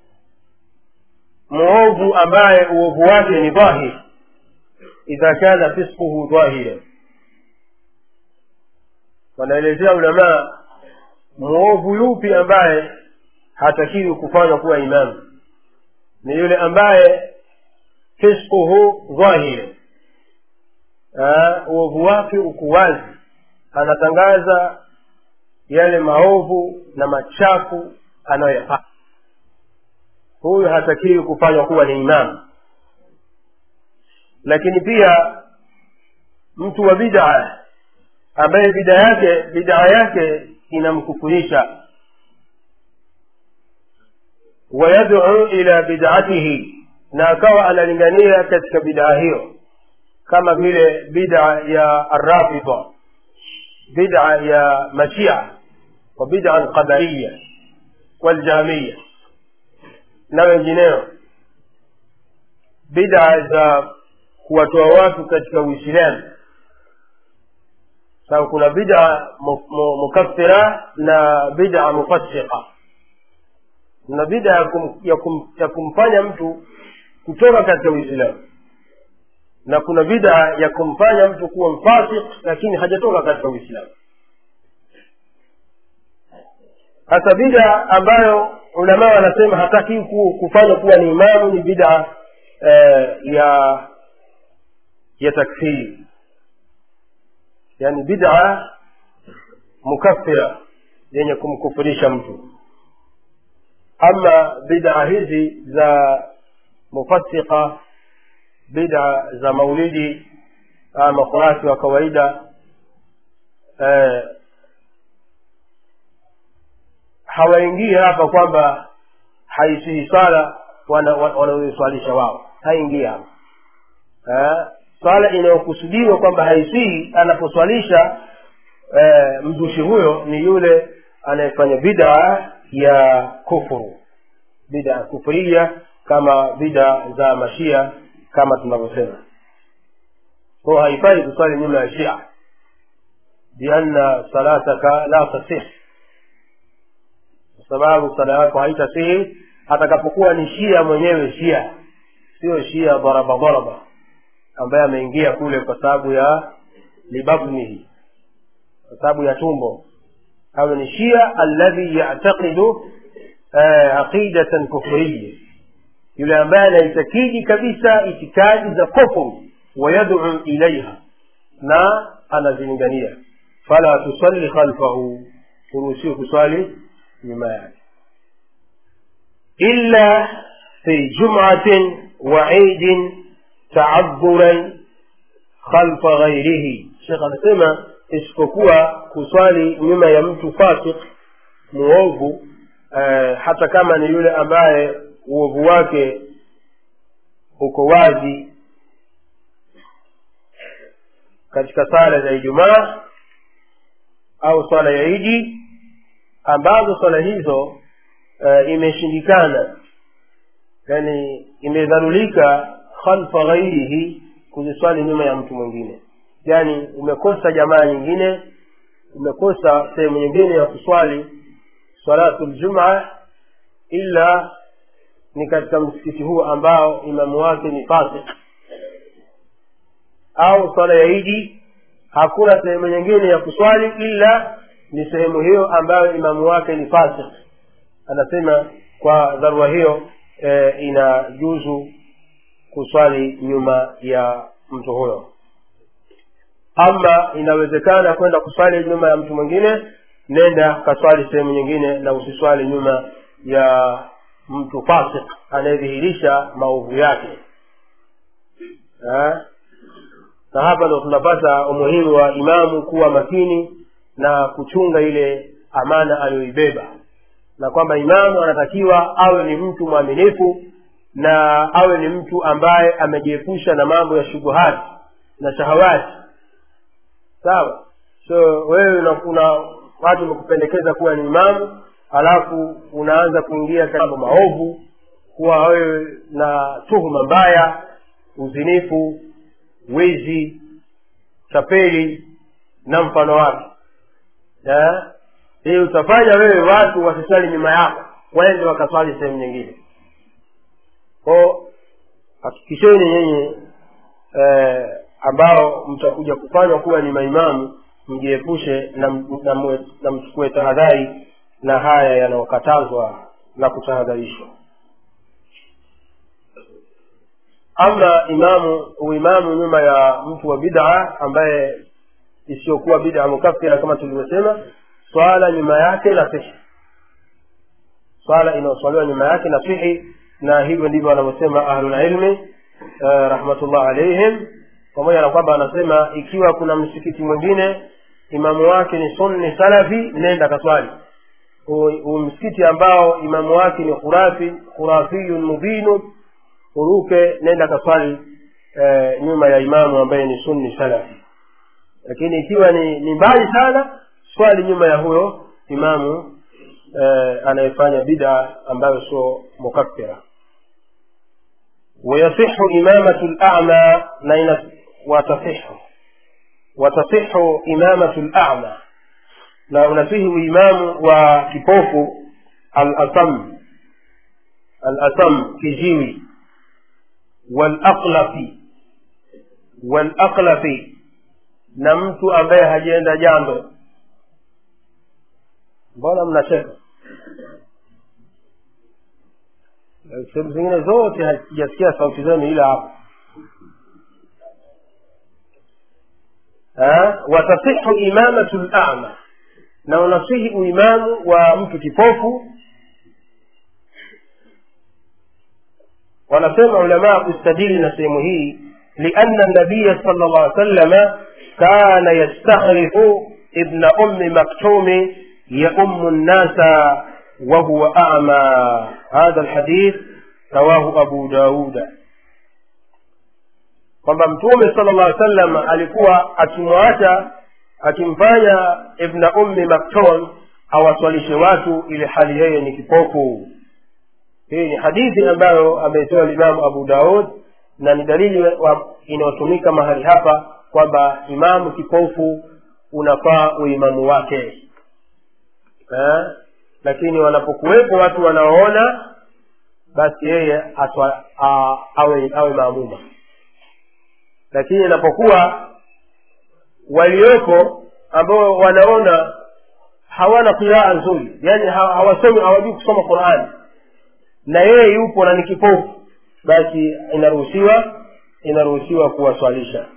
mwovu ambaye uovu wake ni dhahir idha kana fisquhu dhahira wanaelezea ulamaa mwovu yupi ambaye hatakiwi kufanywa kuwa imamu ni yule ambaye fisquhu dhahiri uovu wake uko wazi anatangaza yale maovu na machafu anayoyafanya huyu hatakiwi kufanywa kuwa ni imamu lakini pia mtu wa bid'a ambaye bid'a yake bid'a yake inamkufurisha wayad'u ila bid'atihi na akawa analingania katika bid'a hiyo kama vile bid'a ya arrafida bid'a ya mashia wa bid'a alqadariya waljamiya na wengineo bid'a za kuwatoa watu katika uislamu sababu kuna bid'a mukaffira na bid'a mufassiqa na bid'a ya, kum, ya, kum, ya kumfanya mtu kutoka katika uislamu na kuna bid'a ya kumfanya mtu kuwa mfasik lakini hajatoka katika uislamu hasa bid'a ambayo ulamaa wanasema hataki kufanywa kuwa ni imamu ni bid'a eh, ya ya takfiri yani bid'a mukaffira yenye kumkufurisha mtu ama bid'a hizi za mufassika bid'a za maulidi ama kurasi wa kawaida eh, hawaingii hapa kwamba haisihi swala wanaoiswalisha wao haingii hapa eh, swala inayokusudiwa kwamba haisihi anaposwalisha eh, mzushi huyo ni yule anayefanya bid'a ya kufuru bid'a kufuria kama bid'a za mashia kama tunavyosema ko haifai kuswali nyuma ya shia bianna salataka la tasih kwa sababu sala yako haitasihi atakapokuwa ni shia mwenyewe shia sio shia dharaba dharaba ambaye ameingia kule kwa sababu ya libabnihi kwa sababu ya tumbo awe ni shia alladhi yataqidu aqidatan kufriya yule ambaye anaitakidi kabisa itikadi za kufuru wayaduu ilaiha na anazilingania fala tusalli khalfahu huruhusiwe kuswali nyuma yake illa fi jumatin wa idin taadhuran khalfa ghairihi shekh anasema isipokuwa kuswali nyuma ya mtu fasik muovu eh, hata kama ni yule ambaye uovu wake uko wazi katika sala za ijumaa au swala ya idi ambazo swala hizo uh, imeshindikana yani imedharulika khalfa ghairihi kuziswali nyuma ya mtu mwingine yani umekosa jamaa nyingine umekosa sehemu nyingine ya kuswali salatu ljumaa ila ni katika msikiti huu ambao imamu wake ni fasik au swala ya idi hakuna sehemu nyingine ya kuswali ila ni sehemu hiyo ambayo imamu wake ni fasik anasema kwa dharura hiyo e, inajuzu kuswali nyuma ya mtu huyo ama inawezekana kwenda kuswali nyuma ya mtu mwingine nenda kaswali sehemu nyingine na usiswali nyuma ya mtu fasik anayedhihirisha maovu yake ha? na hapa ndo tunapata umuhimu wa imamu kuwa makini na kuchunga ile amana aliyoibeba na kwamba imamu anatakiwa awe ni mtu mwaminifu na awe ni mtu ambaye amejiepusha na mambo ya shubuhati na shahawati sawa so wewe una, una watu wamekupendekeza kuwa ni imamu alafu unaanza kuingia katika mambo maovu kuwa wewe na tuhuma mbaya uzinifu wizi tapeli na mfano wake hii utafanya wewe watu wasiswali nyuma yako waende wakaswali sehemu nyingine ko hakikisheni nyinyi eh, ambao mtakuja kufanywa kuwa ni maimamu mjiepushe na, na, mwe- na mchukue tahadhari na haya yanayokatazwa na kutahadharishwa ama imamu uimamu nyuma ya mtu wa bid'a ambaye isiyokuwa bid'a mukaffira kama tulivyosema swala nyuma yake na sihi swala inayoswaliwa nyuma yake na sihi na hivyo ndivyo wanavyosema ahlulilmi uh, rahmatullah alaihim pamoja na kwamba anasema ikiwa kuna msikiti mwingine imamu wake ni sunni salafi nenda kaswali Hu- huu msikiti ambao imamu wake ni khurafi khurafiyun mubinu uruke nenda kaswali eh, nyuma ya imamu ambaye ni sunni salafi lakini ikiwa ni, ni mbali sana swali nyuma ya huyo imamu eh, anayefanya bida ambayo sio mukaffira ويصح إمامة الأعمى نين وتصح وتصح إمامة الأعمى na unasihi uimamu wa kipofu al-asam al-asam kijiwi wal-aqlafi wal-aqlafi na mtu ambaye hajaenda jambo mbona mnacheka sehemu zingine zote hazijasikia sauti zenu ila hapa Ha? watasihu imamatu lama na unasihi uimamu wa mtu kipofu wanasema ulamaa kustadili na sehemu hii lianna nabiya sal llah alih sallama kana yastakhrifu ibna ummi maktumi yaumu nnasa wahuwa ama hadha lhadith rawahu abu dauda kwamba mtume sala llah sallam alikuwa akimwacha akimfanya ibna ummi makton awaswalishe watu ili hali yeye ni kipofu hii ni hadithi ambayo ameitoa limamu abu daud na ni dalili wa- inayotumika mahali hapa kwamba imamu kipofu unafaa uimamu wake eh? lakini wanapokuwepo watu wanaoona basi yeye atwa, a, awe, awe maamuma lakini inapokuwa walioko ambao wanaona hawana qiraa nzuri yani ha- hawasomi hawajui kusoma qurani na yeye yupo na ni kipofu basi inaruhusiwa inaruhusiwa kuwaswalisha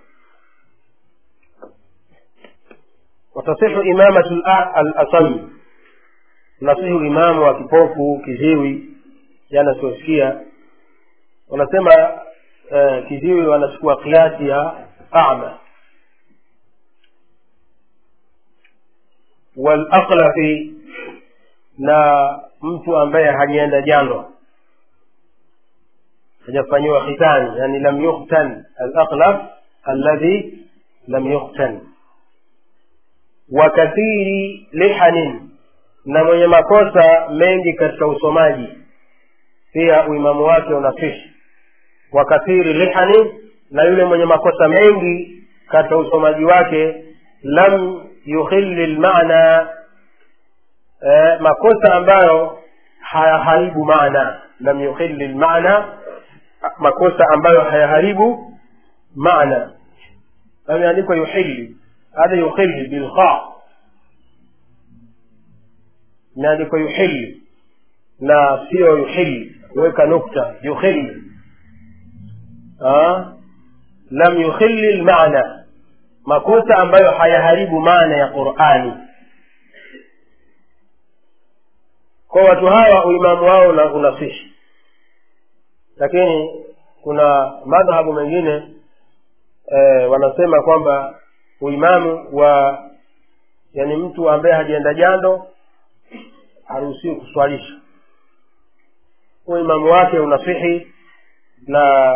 watasihu imamatu al- al-asami nasihu imamu wa kipofu kiziwi yani asiosikia wanasema eh, kiziwi wanachukua kiasi ya ama walaqlafi na mtu ambaye hajaenda jando hajafanyiwa khitani yani lam yukhtan alaqlaf alladhi lam yukhtan wa kathiri lihanin na mwenye makosa mengi katika usomaji pia uimamu wake unasihi wa kathiri lihani na yule mwenye makosa mengi katika usomaji wake lam yukhilli lmana eh, makosa ambayo hayaharibu maana lam yukhilli lmana makosa ambayo hayaharibu maana ameandikwa yuhilli hadha yukhilli bilkha imeandikwa yuhilli na sio yuhilli weka nukta yukhilli Ah, lam yukhilli lmana makosa ambayo hayaharibu maana ya qurani kwa watu hawa uimamu wao una- unasihi lakini kuna madhhabu mengine eh, wanasema kwamba uimamu wa yani mtu ambaye hajaenda jando haruhusiwi kuswalisha uimamu wake unasihi na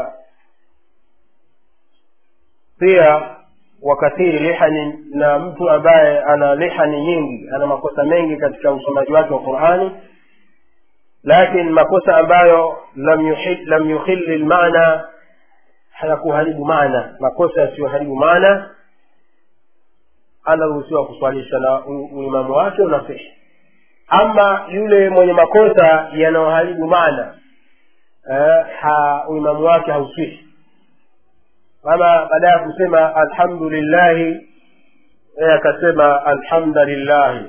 pia wakathiri lihani na mtu ambaye ana lihani nyingi ana makosa mengi katika usomaji wake wa qurani lakin makosa ambayo lam yuhil- lam yukhilli lmana hayakuharibu maana makosa yasiyoharibu maana anaruhusiwa kuswalisha na u- uimamu wake unasihi ama yule mwenye makosa yanayoharibu maana eh, ha, uimamu wake hausihi kama baada ya kusema alhamdulillahi yeye akasema alhamdulillahi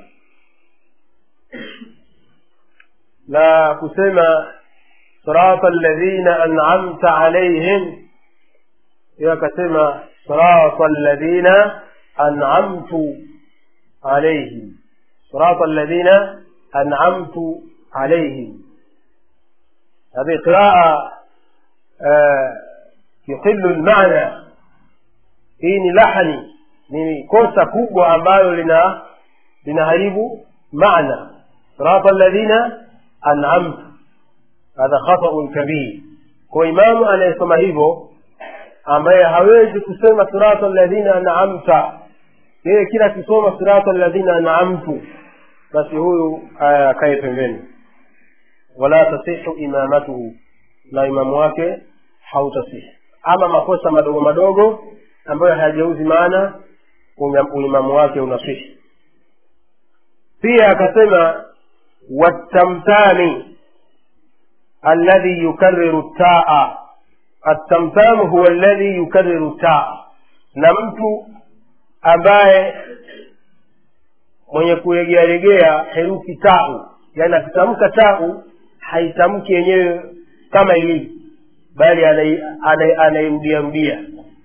na kusema sirata alladhina an'amta alaihim yeye akasema sirata alladhina an'amtu alaihim sirata alladhina an'amtu alaihim هذه قراءة آه يقل المعنى hii ni lahani ni kosa kubwa ambalo lina linaharibu maana sirata alladhina an'amtu hadha khata'un kabir kwa imamu anayesoma hivyo ambaye hawezi kusema sirata alladhina an'amta yeye kila akisoma sirata alladhina an'amtu basi huyu akae pembeni wala tasihu imamatuhu na imamu wake hautasihi ama makosa madogo madogo ambayo hayajauzi maana uimamu wake unasihi pia akasema watamtami alladhi yukariru taa atamtamu huwa alladhi yukariru taa na mtu ambaye mwenye kuregearegea herufi tau yani akitamka tau haitamki yenyewe kama ilivyo bali anairudiarudia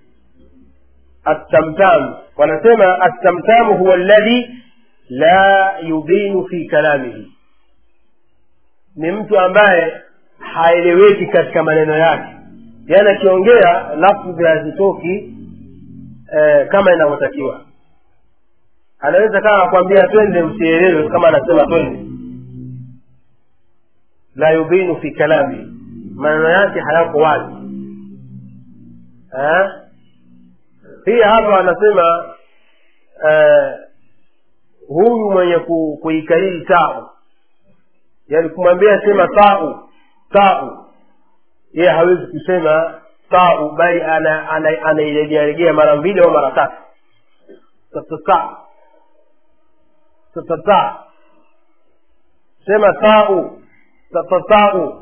التمتام wanasema التمتام هو الذي لا يبين في كلامه ni mtu ambaye haeleweki katika maneno yake yaani akiongea lafdhi hazitoki eh, kama inavyotakiwa anaweza kama akwambia twende msielewe kama anasema twende la yubinu fi kalami maneno yake hayako wazi eh? pia hapa anasema eh, huyu mwenye ku, kuikariri tau yaani kumwambia sema tau tau yeye hawezi kusema tau bali anairegearegea mara mbili au mara tatu tatata tatata sema tau tatatau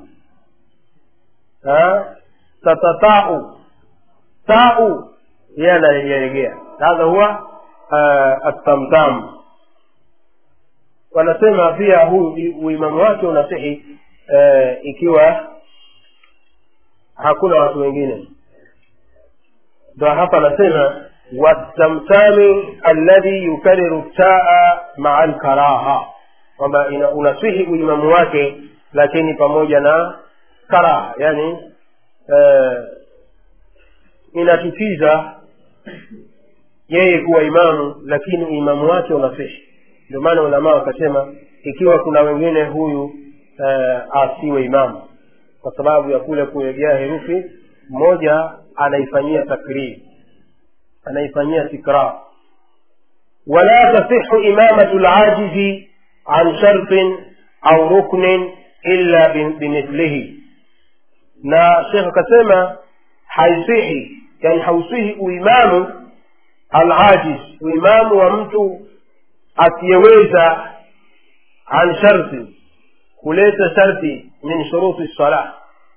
tatatau tau yeye anaregearegea hadha huwa atamtam wanasema pia huu uimamu wake unasihi uh, ikiwa hakuna watu wengine ndo hapa anasema watamtami alladhi yukariru taa maa lkaraha kwamba unasihi uimamu wake lakini pamoja na karaha yani uh, inatukiza yeye kuwa imamu lakini uimamu wake unasihi ndio maana ulamaa wakasema ikiwa kuna wengine huyu uh, asiwe imamu kwa sababu ya kule kuegea herufi mmoja anaifanyia takriri anaifanyia tikrar wala tasihu imamatu lajizi an shartin au ruknin illa bimithlihi na shekh akasema haisihi yani hausihi uimamu alajiz uimamu wa mtu asiyeweza an sharti kuleta sharti min shuruti sala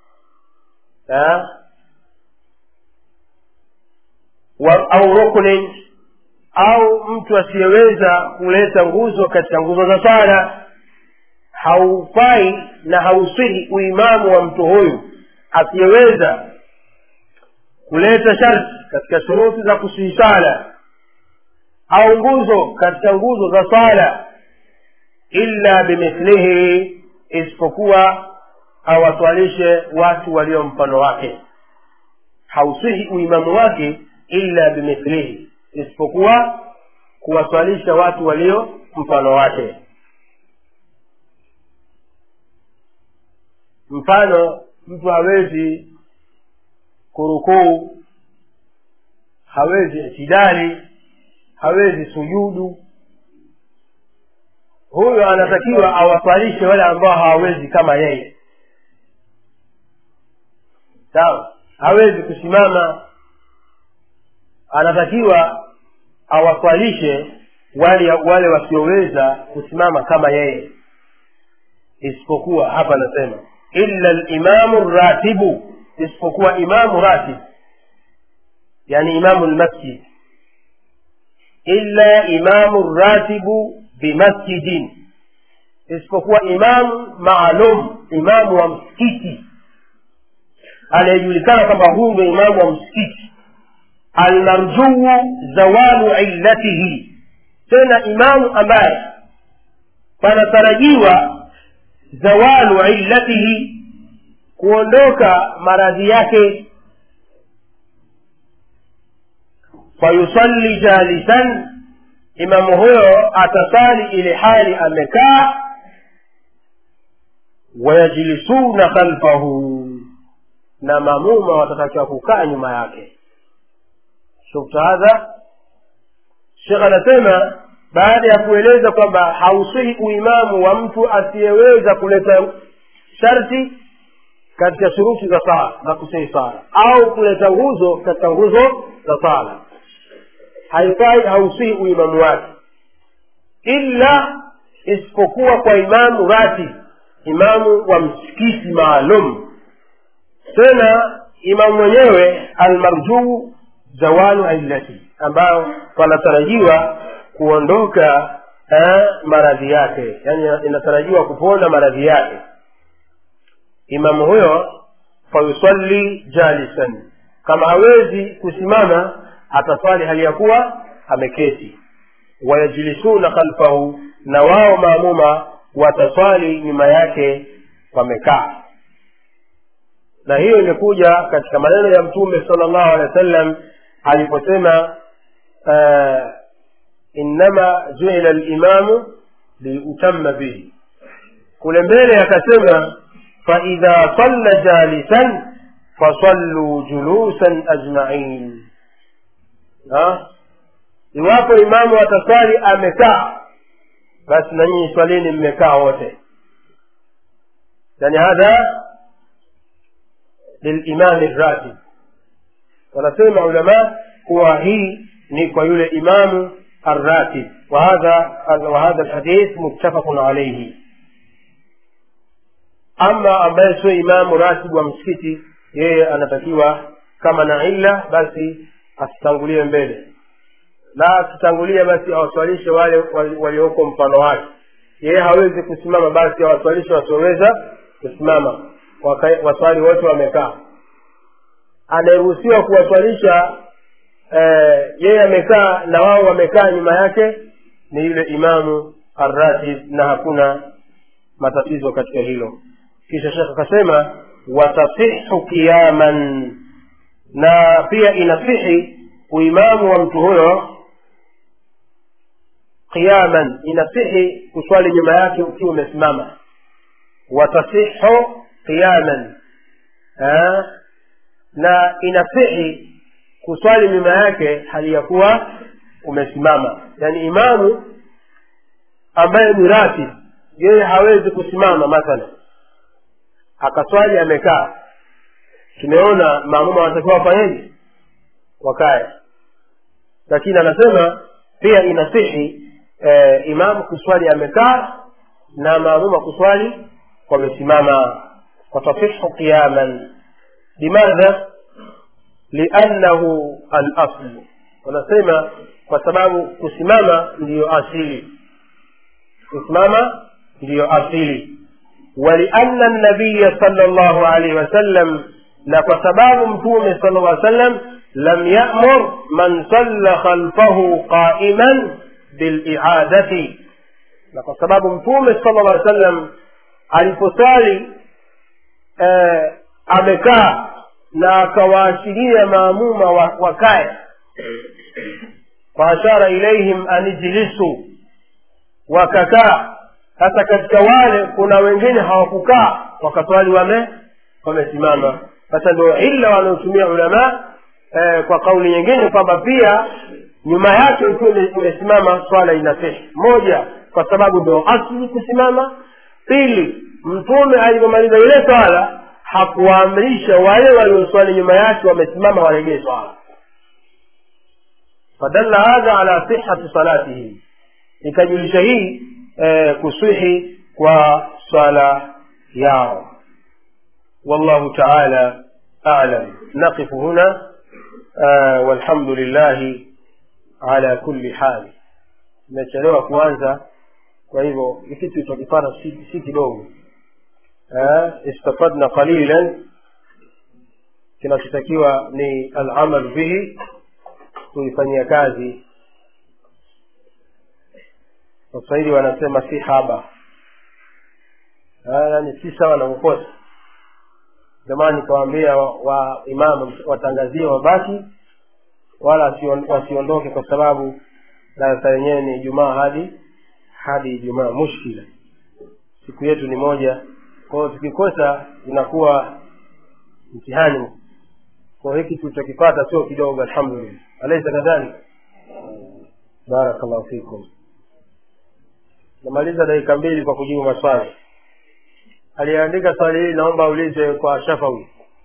au ruknin au mtu asiyeweza kuleta nguzo katika nguzo za sala haufai na hausihi uimamu wa mtu huyu asiyeweza kuleta sharti katika shuruti za kusihi sala au nguzo katika nguzo za sala illa bimithlihi isipokuwa awaswalishe watu walio mfano wake hausihi uimamu wake illa bimithlihi isipokuwa kuwaswalisha watu walio mfano wake mfano mtu hawezi kurukuu hawezi itidali hawezi sujudu huyo anatakiwa awaswalishe wale ambao hawawezi kama yeye sawa hawezi kusimama anatakiwa awaswalishe wale wale wasioweza kusimama kama yeye isipokuwa hapa anasema illa limamu ratibu isipokuwa imamu ratib yani imamu lmasjid illa imamu ratibu bimasjidin isipokuwa imamu maalum imamu wa msikiti anayejulikana kwamba huu ndio imamu wa msikiti almarjuu zawalu illatihi tena imamu ambaye panatarajiwa zawalu illatihi kuondoka maradhi yake fayusalli jalisan imamu huyo atasali ile hali amekaa wayajlisuna khalfahu na mamuma watatakiwa kukaa nyuma yake shufta hadha shekh anasema baada ya kueleza kwamba hausihi uimamu wa mtu asiyeweza kuleta sharti katika shuruti za sala za kusihi sala au kuleta nguzo katika nguzo za sala haifai hausihi uimamu wake illa isipokuwa kwa imamu rati imamu wa msikiti maalum tena imamu mwenyewe almarjuu zawalu illati ambayo panatarajiwa kuondoka eh, maradhi yake yani inatarajiwa kupona maradhi yake imamu huyo fayusalli jalisan kama hawezi kusimama ataswali hali ya kuwa ameketi wayajlisuna khalfahu na wao maamuma wataswali nyuma yake wamekaa na hiyo imekuja katika maneno ya mtume sala llahu alehi wa sallam aliposema uh, innama juila limamu liutama bihi kule mbele akasema faidha salla jalisan fasalluu julusan ajmain iwapo imamu ataswali amekaa basi na nyinyi swalini mmekaa wote yani hadha lilimami ratib wanasema ulama kuwa hii ni kwa yule imamu الراتب وهذا وهذا الحديث متفق عليه ama ambaye sio imamu ratibu wa msikiti yeye anatakiwa kama na illa basi asitangulie mbele na akitangulia basi awaswalishe wale walioko mfano wake yeye hawezi kusimama basi awaswalishe wasioweza kusimama waswali wote wamekaa anayeruhusiwa kuwaswalisha eh, yeye amekaa na wao wamekaa nyuma yake ni yule imamu arratib na hakuna matatizo katika hilo kisha shekh akasema watasihu qiyaman na pia inasihi uimamu wa mtu huyo qiyaman inasihi kuswali nyuma yake ukiwa umesimama watasihu qiyaman na inasihi kuswali nyuma yake hali ya kuwa umesimama yaani imamu ambaye ni ratib yeye hawezi kusimama mathalan akaswali amekaa tumeona maamuma wanatakiwa wafanyeje wakae lakini anasema pia inasihi e, imamu kuswali amekaa na maamuma kuswali wamesimama watasihu qiyaman limadha liannahu alaslu wanasema kwa sababu kusimama ndiyo asili kusimama ndiyo asili ولأن النبي صلى الله عليه وسلم لقصباب متوم صلى الله عليه وسلم لم يأمر من صلى خلفه قائما بالإعادة لقصباب متوم صلى الله عليه وسلم aliposali eh, amekaa na akawaashiria maamuma wakae faashara ilaihim anijlisu wakakaa sasa katika wale kuna wengine hawakukaa wakaswali wame wamesimama sasa ndio illa wanaotumia ulama eh, kwa kauli nyingine kwamba pia nyuma yake ukiwa umesimama swala inasihi moja kwa sababu ndio asli kusimama pili mtume alipomaliza ile swala hakuwaamrisha wale walioswali nyuma yake wamesimama waregee swala fadalla hadha ala sihati salatihi ikajulisha hii eh, kusihi kwa swala yao والله تعالى أعلم نقف هنا آه والحمد لله ala kulli hali imechelewa kuanza kwa hivyo kitu tulichokipata si, si kidogo eh, istafadna qalilan kinachotakiwa ni alamal bihi kuifanyia kazi waswahili wanasema si haba yani si sawa na kukosa jamani nikawaambia wa, wa imamu watangazie wabaki wala wasiondoke kwa sababu darasa yenyewe ni ijumaa hadi hadi ijumaa mushkila siku yetu ni moja kwao tukikosa inakuwa mtihani kwa hiki tulichokipata sio kidogo alhamdulillah alaisa kadhalika barakallahu fikum namaliza dakika mbili kwa kujibu maswali aliyeandika swali hili naomba aulize kwa shafawi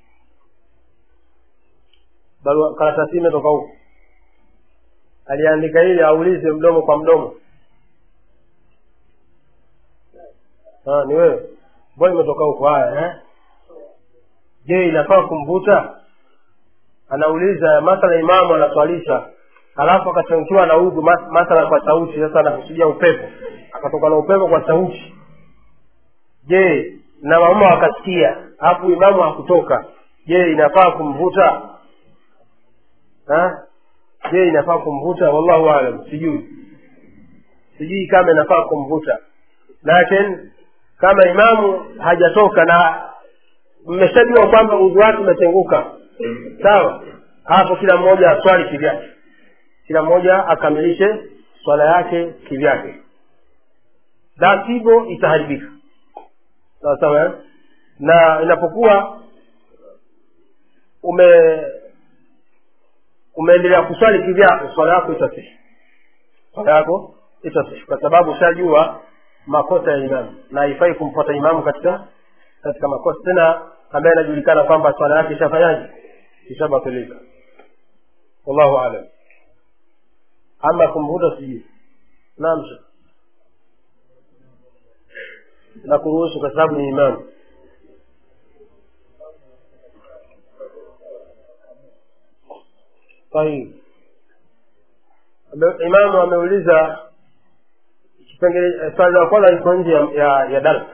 barua karatasi imetoka huko aliyeandika hili aulize mdomo kwa mdomo ah, ni wewe mbona imetoka huko haya eh? je inafaa kumvuta anauliza mathala imamu anaswalisha halafu akachangiwa na udhu mathala kwa sauti sasa anakusudia upepo akatoka na upepo kwa sauti je na mauma wakasikia alafu imamu hakutoka je inafaa kumvuta ha? je inafaa kumvuta wallahu alam sijui sijui kama inafaa kumvuta lakin kama imamu hajatoka na mmeshajua kwamba udhu wake umetenguka sawa hapo kila mmoja aswali kivyake kila mmoja akamilishe swala yake kivyake la sivyo itaharibika sawa sawa na inapokuwa ume umeendelea kuswali kivyako swala yako itasihi swala yako itasihi kwa sababu ushajua makosa ya imamu na haifai kumfuata imamu katika katika makosa tena ambaye anajulikana kwamba swala yake ishafanyaje ishabatilika wallahu alam ama kumvuta sijui naam na kuruhusu kwa sababu ni imamu sahihi imamu ameuliza kipengele swali la kwanza liko nje ya, ya, ya darsa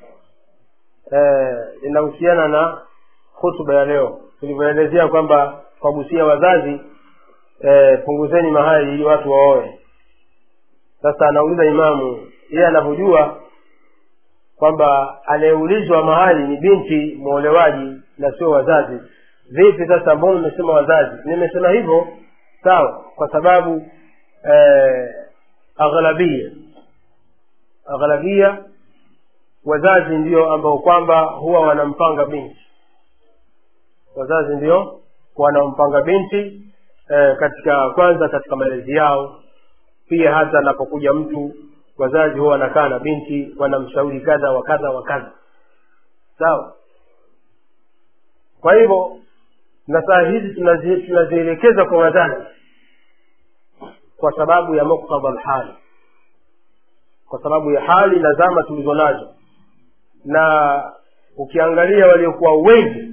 inahusiana na hutuba ya leo tulivyoelezea kwamba kwagusia wazazi e, punguzeni mahali ili watu waoe sasa anauliza imamu yeye anavyojua kwamba anayeulizwa mahali ni binti mwolewaji na sio wazazi vipi sasa mbona umesema wazazi nimesema hivyo sawa kwa sababu eh, aghlabia aghlabia wazazi ndio ambao kwamba huwa wanampanga binti wazazi ndio wanampanga binti eh, katika kwanza katika malezi yao pia hata anapokuja mtu wazazi huwa wanakaa na binti wanamshauri kadha wa kadha wa kadha sawa kwa hivyo na saa hizi tunazi- tunazielekeza kwa wazazi kwa sababu ya muktadha alhali kwa sababu ya hali na zama tulizo nazo na ukiangalia waliokuwa wengi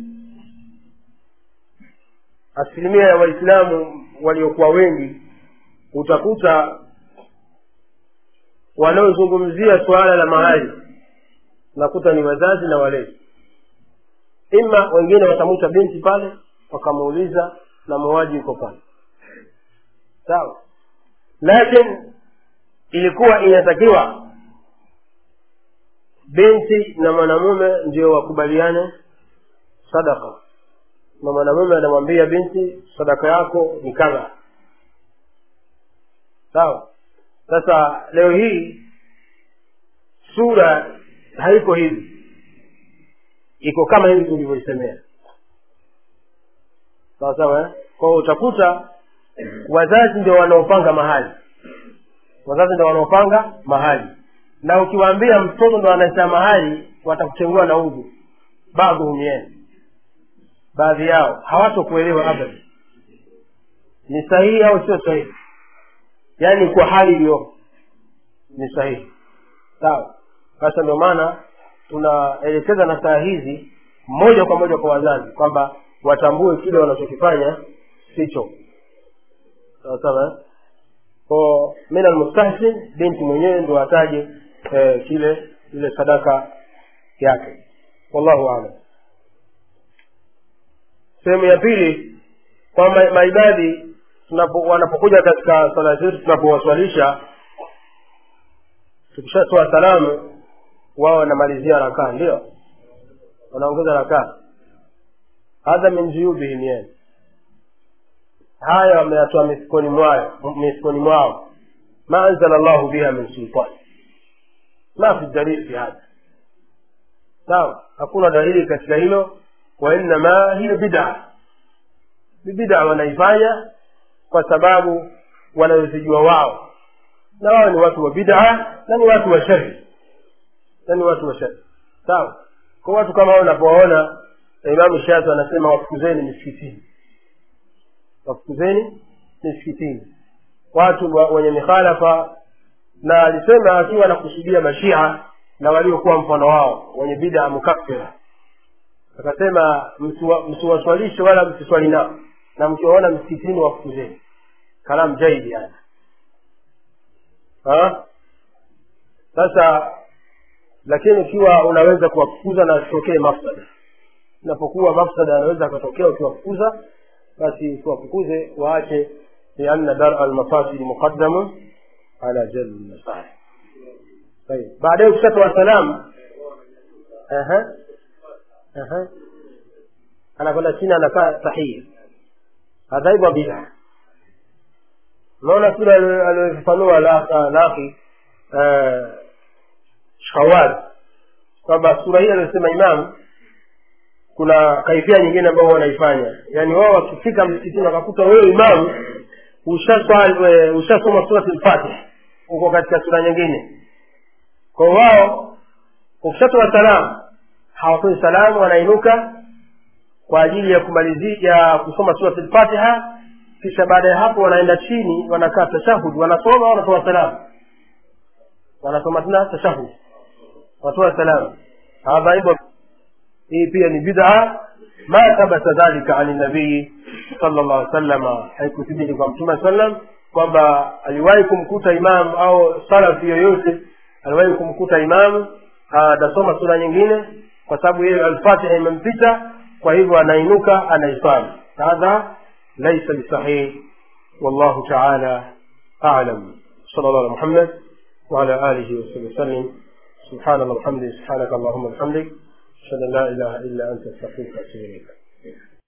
asilimia ya waislamu waliokuwa wengi utakuta wanaozungumzia suala la mahali unakuta ni wazazi na walezi ima wengine watamwita binti pale wakamuuliza na muuaji yuko pale sawa lakini ilikuwa inatakiwa binti na mwanamume ndio wakubaliane sadaka na mwanamume anamwambia binti sadaka yako ni kadha sawa sasa leo hii sura haiko hivi iko kama hivi tulivyoisemea sawa sawa eh? kwao utakuta wazazi ndio wanaopanga mahali wazazi ndio wanaopanga mahali na ukiwaambia mtoto ndo anaita mahali watakuchengua na udhu baadhi humieni baadhi yao hawatokuelewa abada ni sahihi au sio sahihi yaani kwa hali iliyo ni sahihi sawa sasa ndio maana tunaelekeza na saa hizi moja kwa moja kwa wazazi kwamba watambue kile wanachokifanya sicho sawa sawa eh? ko min almustahsin binti mwenyewe ndo ataje eh, kile ile sadaka yake wallahu alam sehemu ya pili kwamba maibadhi tunapo- wanapokuja katika swala zetu tunapowaswalisha tukishatoa salamu wao wanamalizia rakaa ndio wanaongeza rakaa hadha min juyubihim yani haya wameyatoa mifukoni mwao mifukoni mwao ma anzala llahu biha min sultan ma fi dalili fi hadha sawa hakuna dalili katika hilo wainama hiyo bidaa ni bidaa wanaifanya kwa sababu wanayozijua wao na wao ni watu wa bidaa na ni watu wa shari na ni watu wa shari sawa kwa watu kama hao unapowaona imamu shafi anasema wafukuzeni misikitini wafukuzeni misikitini watu wa- wenye mikhalafa na alisema akiwa anakusudia mashia na waliokuwa mfano wao wenye bida mukaffira akasema msiwa- msiwaswalishe wala msiswali nao na mkiwaona msikitini wafukuzeni kalamu jaidi yani Ha? sasa lakini ikiwa unaweza kuwafukuza na asitokee mafsada inapokuwa mafsada yanaweza akatokea ukiwafukuza basi usiwafukuze waache lianna dara almafasidi muqaddamun ala jalbi lmasalih طيب baadaye ukishatoa salamu Aha. Aha. anakwenda chini anakaa tahia hadha hivyo bida unaona kile aliofafanua laki shawad kwamba sura hii aliyosema imamu kuna kaifia nyingine ambao wanaifanya yaani wao wakifika msikitini wakakuta wewe imamu ushaswali- we- ushasoma surati lfatih uko katika sura nyingine kwa wao ukishatoa salamu hawatoi salamu wanainuka kwa ajili ya kumalizia ya kusoma surati lfatiha kisha baada ya hapo wanaenda chini wanakaa tashahud wanasoma wanatoa salamu wanasoma tena tashahud wanatoa salamu hadha hivyo hii pia ni bid'a ma thabata dhalika ani nabii sala llahu salama haikuthibiti kwa mtume sallam kwamba aliwahi kumkuta imamu au salafi yoyote aliwahi kumkuta imamu anasoma sura nyingine kwa sababu yeye alfatiha imempita kwa hivyo anainuka anaiswali hadha laisa bisahih wallahu taala alam صلى الله على محمد وعلى آله وصحبه وسلم سبحان الله وبحمده سبحانك اللهم وبحمدك أشهد أن لا إله إلا أنت أستغفرك وأتوب إليك